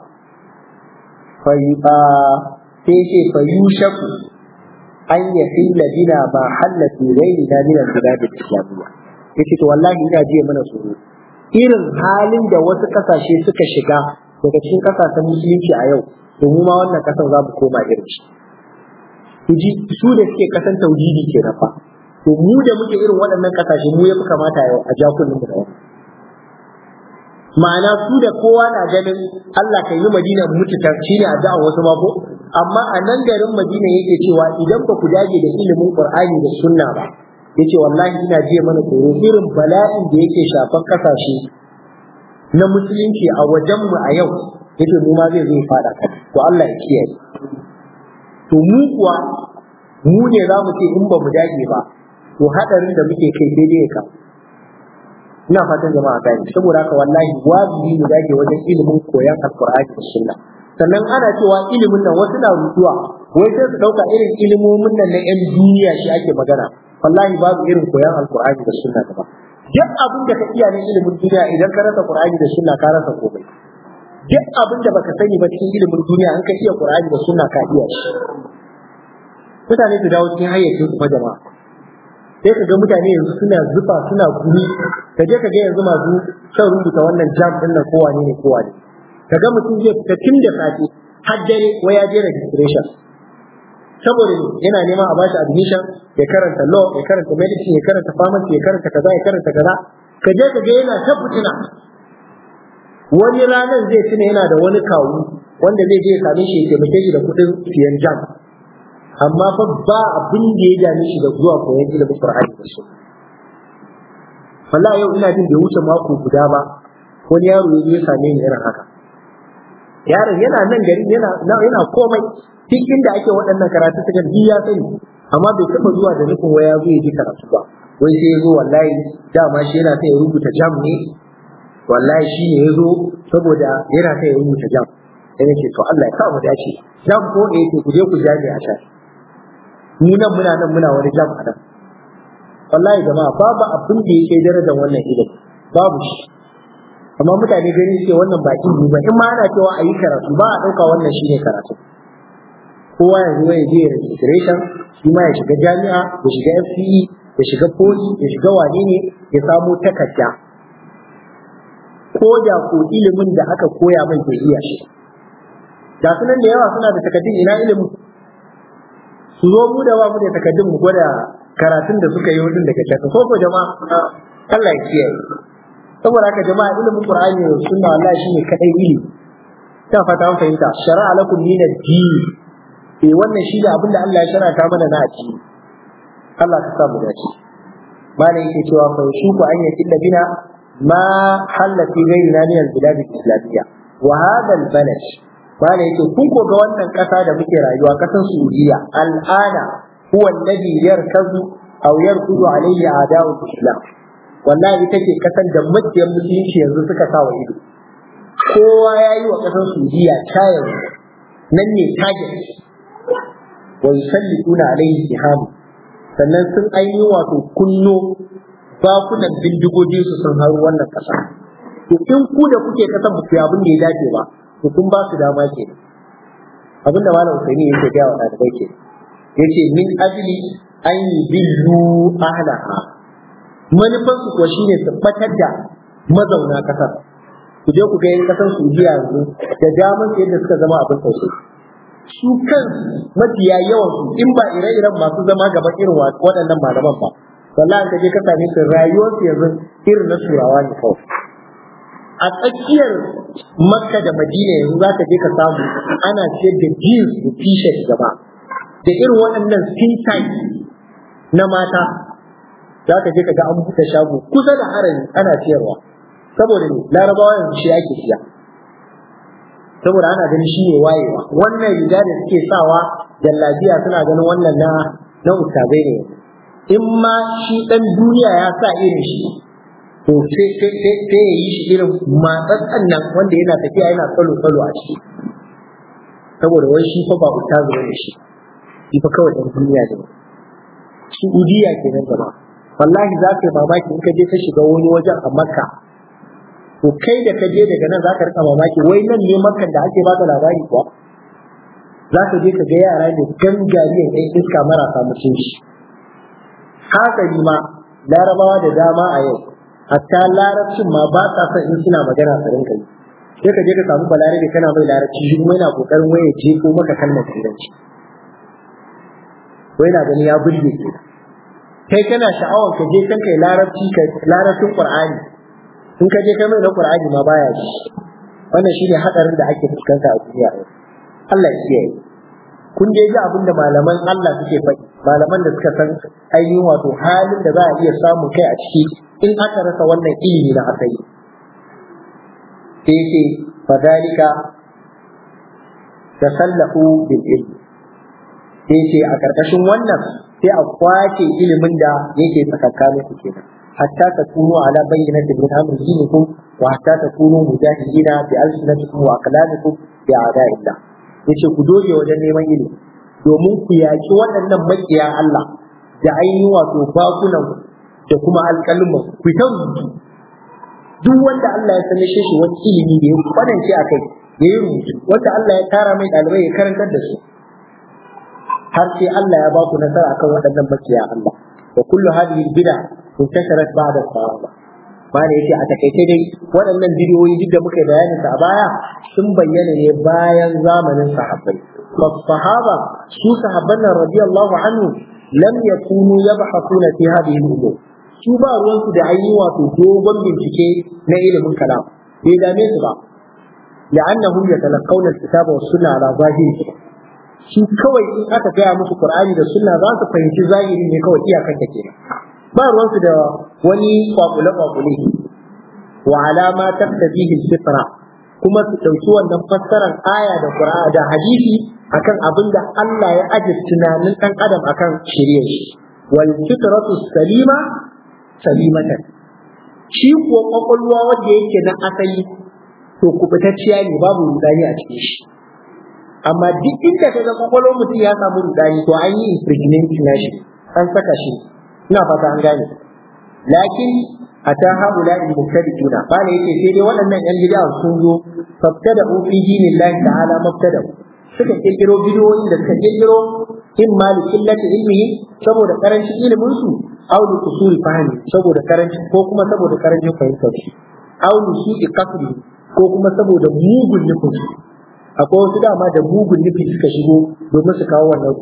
fa sai ce fa yushaku an yahilla bina ma halla fi ghayrina min al bilad al islamiyya yace to wallahi ina jiya mana tsoro irin halin da wasu kasashe suka shiga daga cikin kasashen musulunci a yau to mu ma wannan kasan za mu koma irin shi ku ji su da suke kasan tauhidi ke fa to mu da muke irin waɗannan kasashe mu ya fi kamata yau a jakunan mu da wani ma'ana su da kowa na ganin Allah kan yi Madina mutu ta shine addu'a wasu ma ko amma a nan garin Madina yake cewa idan ba ku dage da ilimin Qur'ani da sunna ba yace wallahi ina jiya mana tsoro irin bala'in da yake shafan kasashe na musulunci a wajenmu a yau yace mu ma zai zo fada kan to Allah ya kiyaye to mu kuwa mu ne za mu ce in ba mu dage ba to hadarin da muke kai sai dai ka ina fatan jama'a gani saboda haka wallahi wajibi mu dage wajen ilimin koyon alqur'ani da sunna sannan ana cewa ilimin nan wasu na rutuwa wai sai su dauka irin ilimomin nan na yan duniya shi ake magana wallahi babu irin koyon alqur'ani da sunna ba duk abin da ka iya ne ilimin duniya idan ka rasa qur'ani da sunna ka rasa komai duk abin da baka sani ba cikin ilimin duniya an ka iya qur'ani da sunna ka iya shi mutane su dawo cikin hayyacin su fa jama'a sai ka ga mutane yanzu suna zufa suna gumi ka je ka ga yanzu masu shan rubuta wannan jam din nan kowa ne kowa ne ka ga mutum zai fita tun da safe har dare wai ya je registration saboda yana neman a bashi admission ya karanta law ya karanta medicine ya karanta pharmacy ya karanta kaza ya karanta kaza ka je ka ga yana ta fitina wani ranar zai tuna yana da wani kawu wanda zai je ya same shi ya taimake shi da kuɗin siyan jam amma fa ba abin da ya dame shi da zuwa koyon ilimin Qur'ani da sunna wallahi yau ina jin bai wuce mako guda ba wani yaro ya zo ya same ni irin haka yaron yana nan gari yana yana komai duk inda ake waɗannan karatu ta kan ya sani amma bai taɓa zuwa da nufin waya zo ya ji karatu ba wai sai ya zo wallahi dama shi yana sai ya rubuta jam ne wallahi shi ne ya zo saboda yana sai ya rubuta jam sai nake to Allah ya sa mu dace jam ko eh to ku je ku jami a can ni nan muna nan muna wani jam a nan wallahi jama'a babu abin da yake darajar wannan ilimi babu shi amma mutane gani ce wannan ba ilimi ba in ma ana cewa a yi karatu ba a ɗauka wannan shine karatu kowa yanzu ya je registration shi ma ya shiga jami'a ya shiga FCE ya shiga poli ya shiga wane ne ya samo takarda ko da ko ilimin da aka koya mai bai iya shi da sunan da yawa suna da takardun ina ilimin su zo mu da ba mu da takardun mu gwada karatun da suka yi wurin daga can ko ko jama'a Allah ya kiyaye saboda haka jama'a ilimin Qur'ani da sunna wallahi shine kadai ilimi ta fata an fahimta shar'a lakum min ad-din eh wannan shine abin da Allah ya shar'ata mana na addini Allah ka sa mu dace malai yake cewa fa shuku an yakilla bina ma halla fi ghayrina min al-bilad al-islamiyya wa hadha al-balad malai yake kun ko ga wannan kasa da muke rayuwa kasan Saudiya al'ana huwa alladhi yarkazu aw yarkudu alayhi a'da'u al-islam wallahi ita ce kasan da makiyan musulunci yanzu suka sa wa ido kowa ya yi wa kasan Saudiya ta yanzu nan ne target wa yusallituna alaihi sihamu sannan sun ainihin wato kunno bakunan bindigogin su sun haru wannan kasa to in ku da kuke kasan ba ku abin da ya dace ba to kun ba su dama ke abin da malam Usaini yake ga wa ɗalibai ke yace min ajli an yubillu ahlaha manufan su kuwa shine su batar da mazauna kasar ku je ku ga yin kasar Saudiya yanzu da daman yadda suka zama abin tausayi su kan mafiya yawan su in ba ire-iren masu zama gaba irin waɗannan malaman ba wallahi ka je ka same su rayuwar su yanzu irin na turawa ne kawai a tsakiyar makka da madina yanzu za ka je ka samu ana siyar da jeans da t-shirt gaba da irin waɗannan skin tight na mata za ka je ka ga an buɗe shago kusa da harami ana siyarwa saboda ne larabawa yanzu shi ake siya saboda ana ganin shi ne wayewa wannan riga da suke sawa jallabiya suna ganin wannan na na ustazai ne in ma shi dan duniya ya sa irin shi to sai sai sai sai ya yi shi irin matsatsan nan wanda yana tafiya yana tsalo tsalo a ciki saboda wai shi fa ba ustazu ne shi shi fa kawai dan duniya ne Saudiya kenan gaba wallahi za ka yi mamaki in ka je ka shiga wani wajen a Makka to kai da ka je daga nan za ka rika mamaki wai nan ne makan da ake baka labari kuwa za ka je ka ga yara ne gangariyan ɗan iska marasa mutunci haka ni ma larabawa da dama a yau hatta larabcin ma ba sa son in suna magana su rinka yi sai ka je ka samu balarabe kana mai larabci shi kuma yana kokarin waya je ko maka kalmar turanci ko yana gani ya burge ke kai kana sha'awar ka je kan kai larabci ka larabcin qur'ani in ka je kai mai na qur'ani ma baya ji wannan shine hadarin da ake fuskanta a duniya Allah ya kiyaye kun je ji abin da malaman Allah suke faɗi malaman da suka san ainihin wato halin da za a iya samun kai a ciki in aka rasa wannan ilimi na asali sai yake fadalika tasallahu bil ilmi sai ce a karkashin wannan sai a kwace ilimin da yake tsakakanin ku kenan hatta takunu ala bayyinatin min amri dinikum wa hatta takunu mujahidina bi alsinatikum wa aqlamikum bi a'da'illah yace ku doge wajen neman ilimi domin ku yaki waɗannan makiya Allah da ainihin wato bakunan da kuma alƙalman ku ta rubutu duk wanda Allah ya sanar shi wani ilimi da ya kwanance a kai ya yi rubutu wanda Allah ya tara mai ɗalibai ya karantar da su har sai Allah ya ba ku nasara akan waɗannan makiya Allah da kullu hadhihi bid'a intasharat ba'da sahaba bane yace a takaice dai waɗannan bidiyoyi duk da muka yi bayanin sa a baya sun bayyana ne bayan zamanin sahabbai fa sahaba su sahabban nan radiyallahu anhu lam yakunu yabhathuna fi hadhihi al-umur su ba ruwansu da ayi wato dogon bincike na ilimin kalam bai dame su ba la'annahum yatalaqawna al-kitaba was-sunna ala zahiri su kawai in aka gaya musu Qur'ani da Sunna za su fahimci zahiri ne kawai iyakan ta kenan ba ruwansu da wani kwakule kwakule wa alama taqtadihi fitra kuma su dauki wannan fassarar aya da Qur'ani da hadisi akan abin da Allah ya aje tunanin dan adam akan shirye shi wal fitratu salima salimatan shi kuwa kwakwalwa wanda yake na asali to kubutacciya ne babu rudani a cikin shi amma duk inda ka ga kwakwalwar mutum ya samu rudani to an yi impregnating na shi an saka shi ina fata an gane lakin ata haula in mubtadi'una bana yace sai dai waɗannan yan bid'a sun zo fabtada fi dinillahi ta'ala mubtada suka kirkiro bidiyoyin da suka kirkiro in ma li illati ilmihi saboda karancin ilimin su aw li kusuri fahimi saboda karancin ko kuma saboda karancin fahimtar su aw li su'i qasdi ko kuma saboda mugun nufin su akwai wasu dama da mugun nufi suka shigo domin su kawo wannan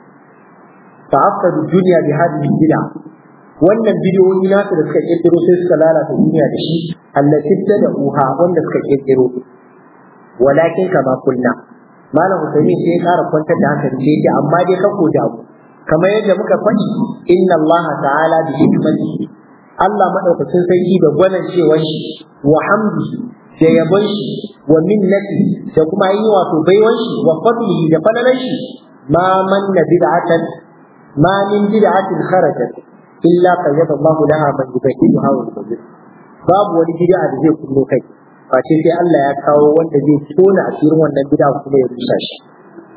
fa afsadu dunya bi hadhihi bid'a wannan bidiyoyi nasu da suka kirkiro sai suka lalata duniya da shi allati tad'uha wanda suka kirkiro walakin kama kunna malam Usaimin sai ya kara kwantar da hankali sai ya amma dai ka ko damu kamar yadda muka faɗi inna Allah ta'ala bi hikmatihi Allah madaukakin sarki da gwanan cewa shi wa hamdihi da yabon shi wa minnati da kuma yi wato baiwan shi wa fadlihi da falalan shi ma manna bid'atan ma min bid'atin kharajat illa qayyada Allah laha man yubayyinuha wa yubyin babu wani bid'a da zai kullo kai face sai Allah ya kawo wanda zai tona asirin wannan bid'a kuma ya rusa shi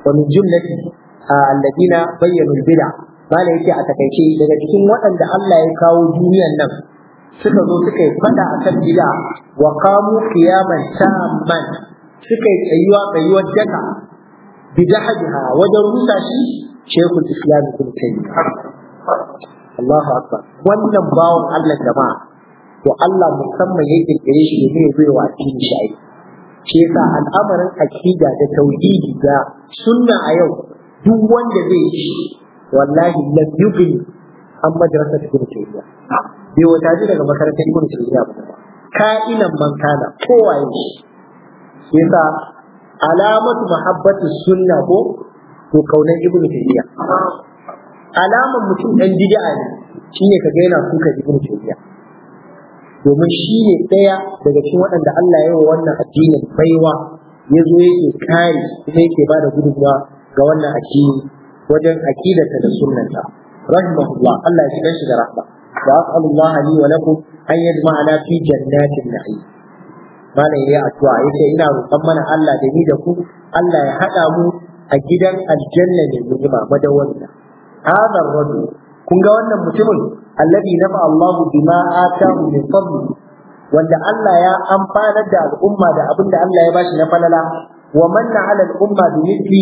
wa min jumlati alladina bayyanu bid'a mala yake a takaice daga cikin waɗanda Allah ya kawo duniyan nan suka zo suka yi fada akan bid'a wa qamu qiyaman tamman suka yi tsayuwa tsayuwar daka bid'aha wajen rusa shi shekul islam ibn taymiyyah Allahu akbar wannan bawon Allah jama'a to Allah musamman ya kirkire shi ne ya bai wa addini shi aiki shi yasa al'amarin akida da tauhidi da sunna a yau duk wanda zai yi shi wallahi lam yughni an madrasat ibn taymiya bai wata ji daga makarantar ibn taymiya ba ka'inan man kana kowaye shi shi yasa alamatu mahabbati sunna ko to kaunan ibn taymiya alaman mutum dan bid'a ne shine kaga yana suka ibn taymiya domin shi ne ɗaya daga cikin waɗanda Allah ya yi wa wannan addinin baiwa ya zo yake kare kuma yake ba da gudunmawa ga wannan addini wajen aqidarsa da sunnanta rahimahullah Allah ya shigar shi da rahma wa as'alullah li wa lakum an yajma'ana fi jannatin na'im malam ya addu'a yace ina roƙon mana Allah da ni da ku Allah ya haɗa mu a gidan aljanna ne ni'ima madawwamiya hadha ar-rajul kun ga wannan mutumin alladhi nafa Allahu bima atahu min fadli wanda Allah ya amfanar da al'umma da abin da Allah ya bashi na falala wa manna ala al'umma bi mithli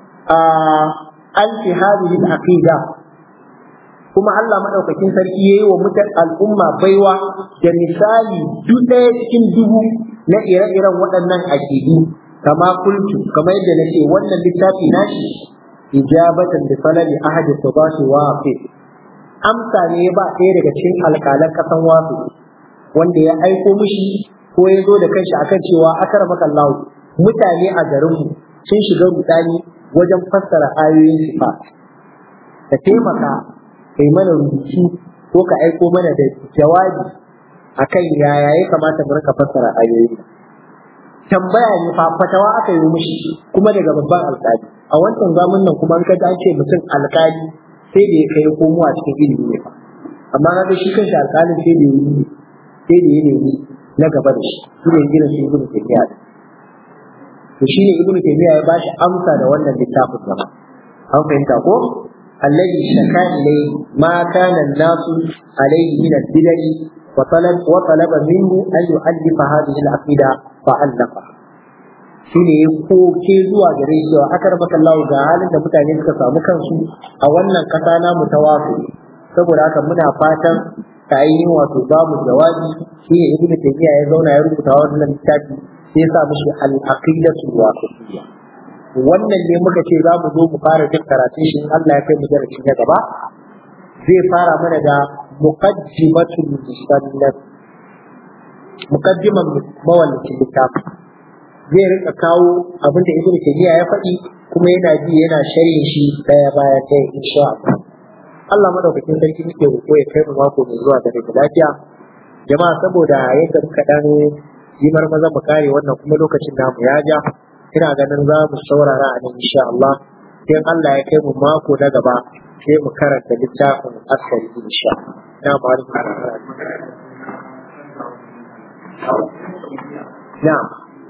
alfi hadhihi al-aqida kuma Allah madaukakin sarki yayi wa mutan al'umma baiwa da misali duk ɗaya cikin dubu na ire-iren waɗannan aqidu kama kultu kamar yadda nace wannan littafi nashi ijabatan bi falali ahadi sabati waqi amsa ne ba ɗaya daga cikin alƙalan ƙasan wasu wanda ya aiko mishi ko ya zo da kanshi akan cewa akar makallahu mutane a garinmu sun shiga rudani wajen fassara ayoyin sifat ka taimaka kai mana rubutu ko ka aiko mana da jawabi akan yaya ya kamata mu rika fassara ayoyin tambaya ne fa fatawa aka yi mishi kuma daga babban alƙali a wancan zamanin nan kuma an ka ce mutum alƙali sai da ya kai komo a cikin ilimi ne fa amma na ga shi kanshi alƙalin sai da ya yi sai da ya nemi na gaba da shi shi ne irin su ibnu taymiya to shi ne ibnu taymiya ya bashi amsa da wannan littafin gaba an fahimta ko alladhi shaka ilay ma kana an-nasu alayhi min al-bid'ah wa talab wa talaba minhu an yu'allifa hadhihi al-aqida fa allafa shi ne ya koke zuwa gare shi cewa akar makallahu ga halin da mutane suka samu kansu a wannan kasa namu ta wasu saboda haka muna fatan ta ainihin wato babu jawabi shi ne ibnu taymiya ya zauna ya rubuta wannan littafi sai ya sa mishi al-aqidatu wasatiyya wannan ne muka ce za mu zo mu fara jin karatun shi Allah ya kai mu darasi na gaba zai fara mana da muqaddimatul musannaf muqaddiman mawallafin littafin zai rika kawo abin da ibnu taymiya ya faɗi kuma yana bi yana sharhin shi daya bayan ɗaya insha Allah Allah madaukakin sarki muke roƙo ya kai mu mako mai zuwa da daga lafiya jama'a saboda yadda muka dan yi marmaza mu kare wannan kuma lokacin namu ya ja ina ganin za mu saurara a nan insha Allah sai Allah ya kai mu mako na gaba sai mu karanta littafin asali insha na ba Na'am.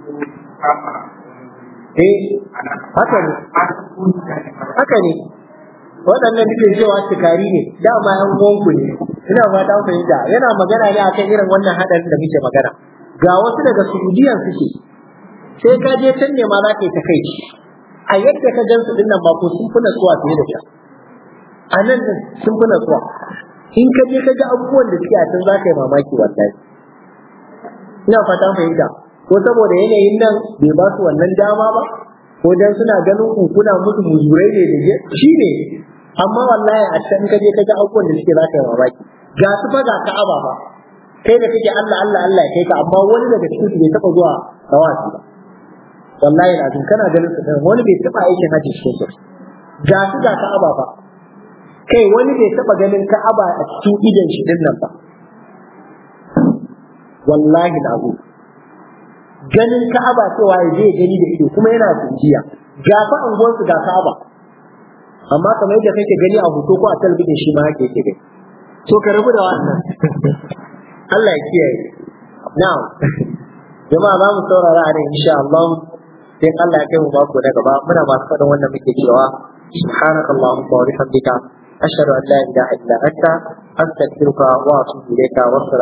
Eh, haka ne. Haka ne. Waɗannan nake cewa tukari ne, dama ‘yan uwanku ne, ina fata fahimta, yana magana ne akan irin wannan haɗarin da muke magana. Ga wasu daga Saudiyan suke, sai ka je can ne ma za ka yi ta kai. A yadda ka gan su ɗin nan ko sun fi natsuwa fiye da can. A nan sun fi natsuwa. In ka je ka ga abubuwan da suke a can za ka yi mamaki wallahi. Ina fata fahimta. ko saboda yanayin nan bai ba su wannan dama ba ko dan suna ganin ku kuna musu muzurai ne da shi ne amma wallahi a can ka je ka ga abubuwan da suke zaka yi mamaki ga su fa ga ka'aba ba kai da kake Allah Allah Allah ya kai ka amma wani daga cikin su bai taba zuwa tawafi ba wallahi lazim kana ganin su wani bai taba aikin haji cikin su ga su ga ka'aba ba kai wani bai taba ganin ka'aba a cikin idan shi din nan ba wallahi lazim ganin Ka'aba cewa ya je gani da ido kuma yana tsinjiya ga fa anguwar su ga Ka'aba amma kamar yadda kake gani a hoto ko a talabijin shi ma haka yake gani to ka rabu da wannan Allah ya kiyaye now jama'a za mu saurara a nan insha Allah sai Allah ya kai mu mako na gaba muna masu faɗin wannan muke cewa subhanakallahumma wa bihamdika ashhadu an la ilaha illa anta astaghfiruka wa atubu ilayka wa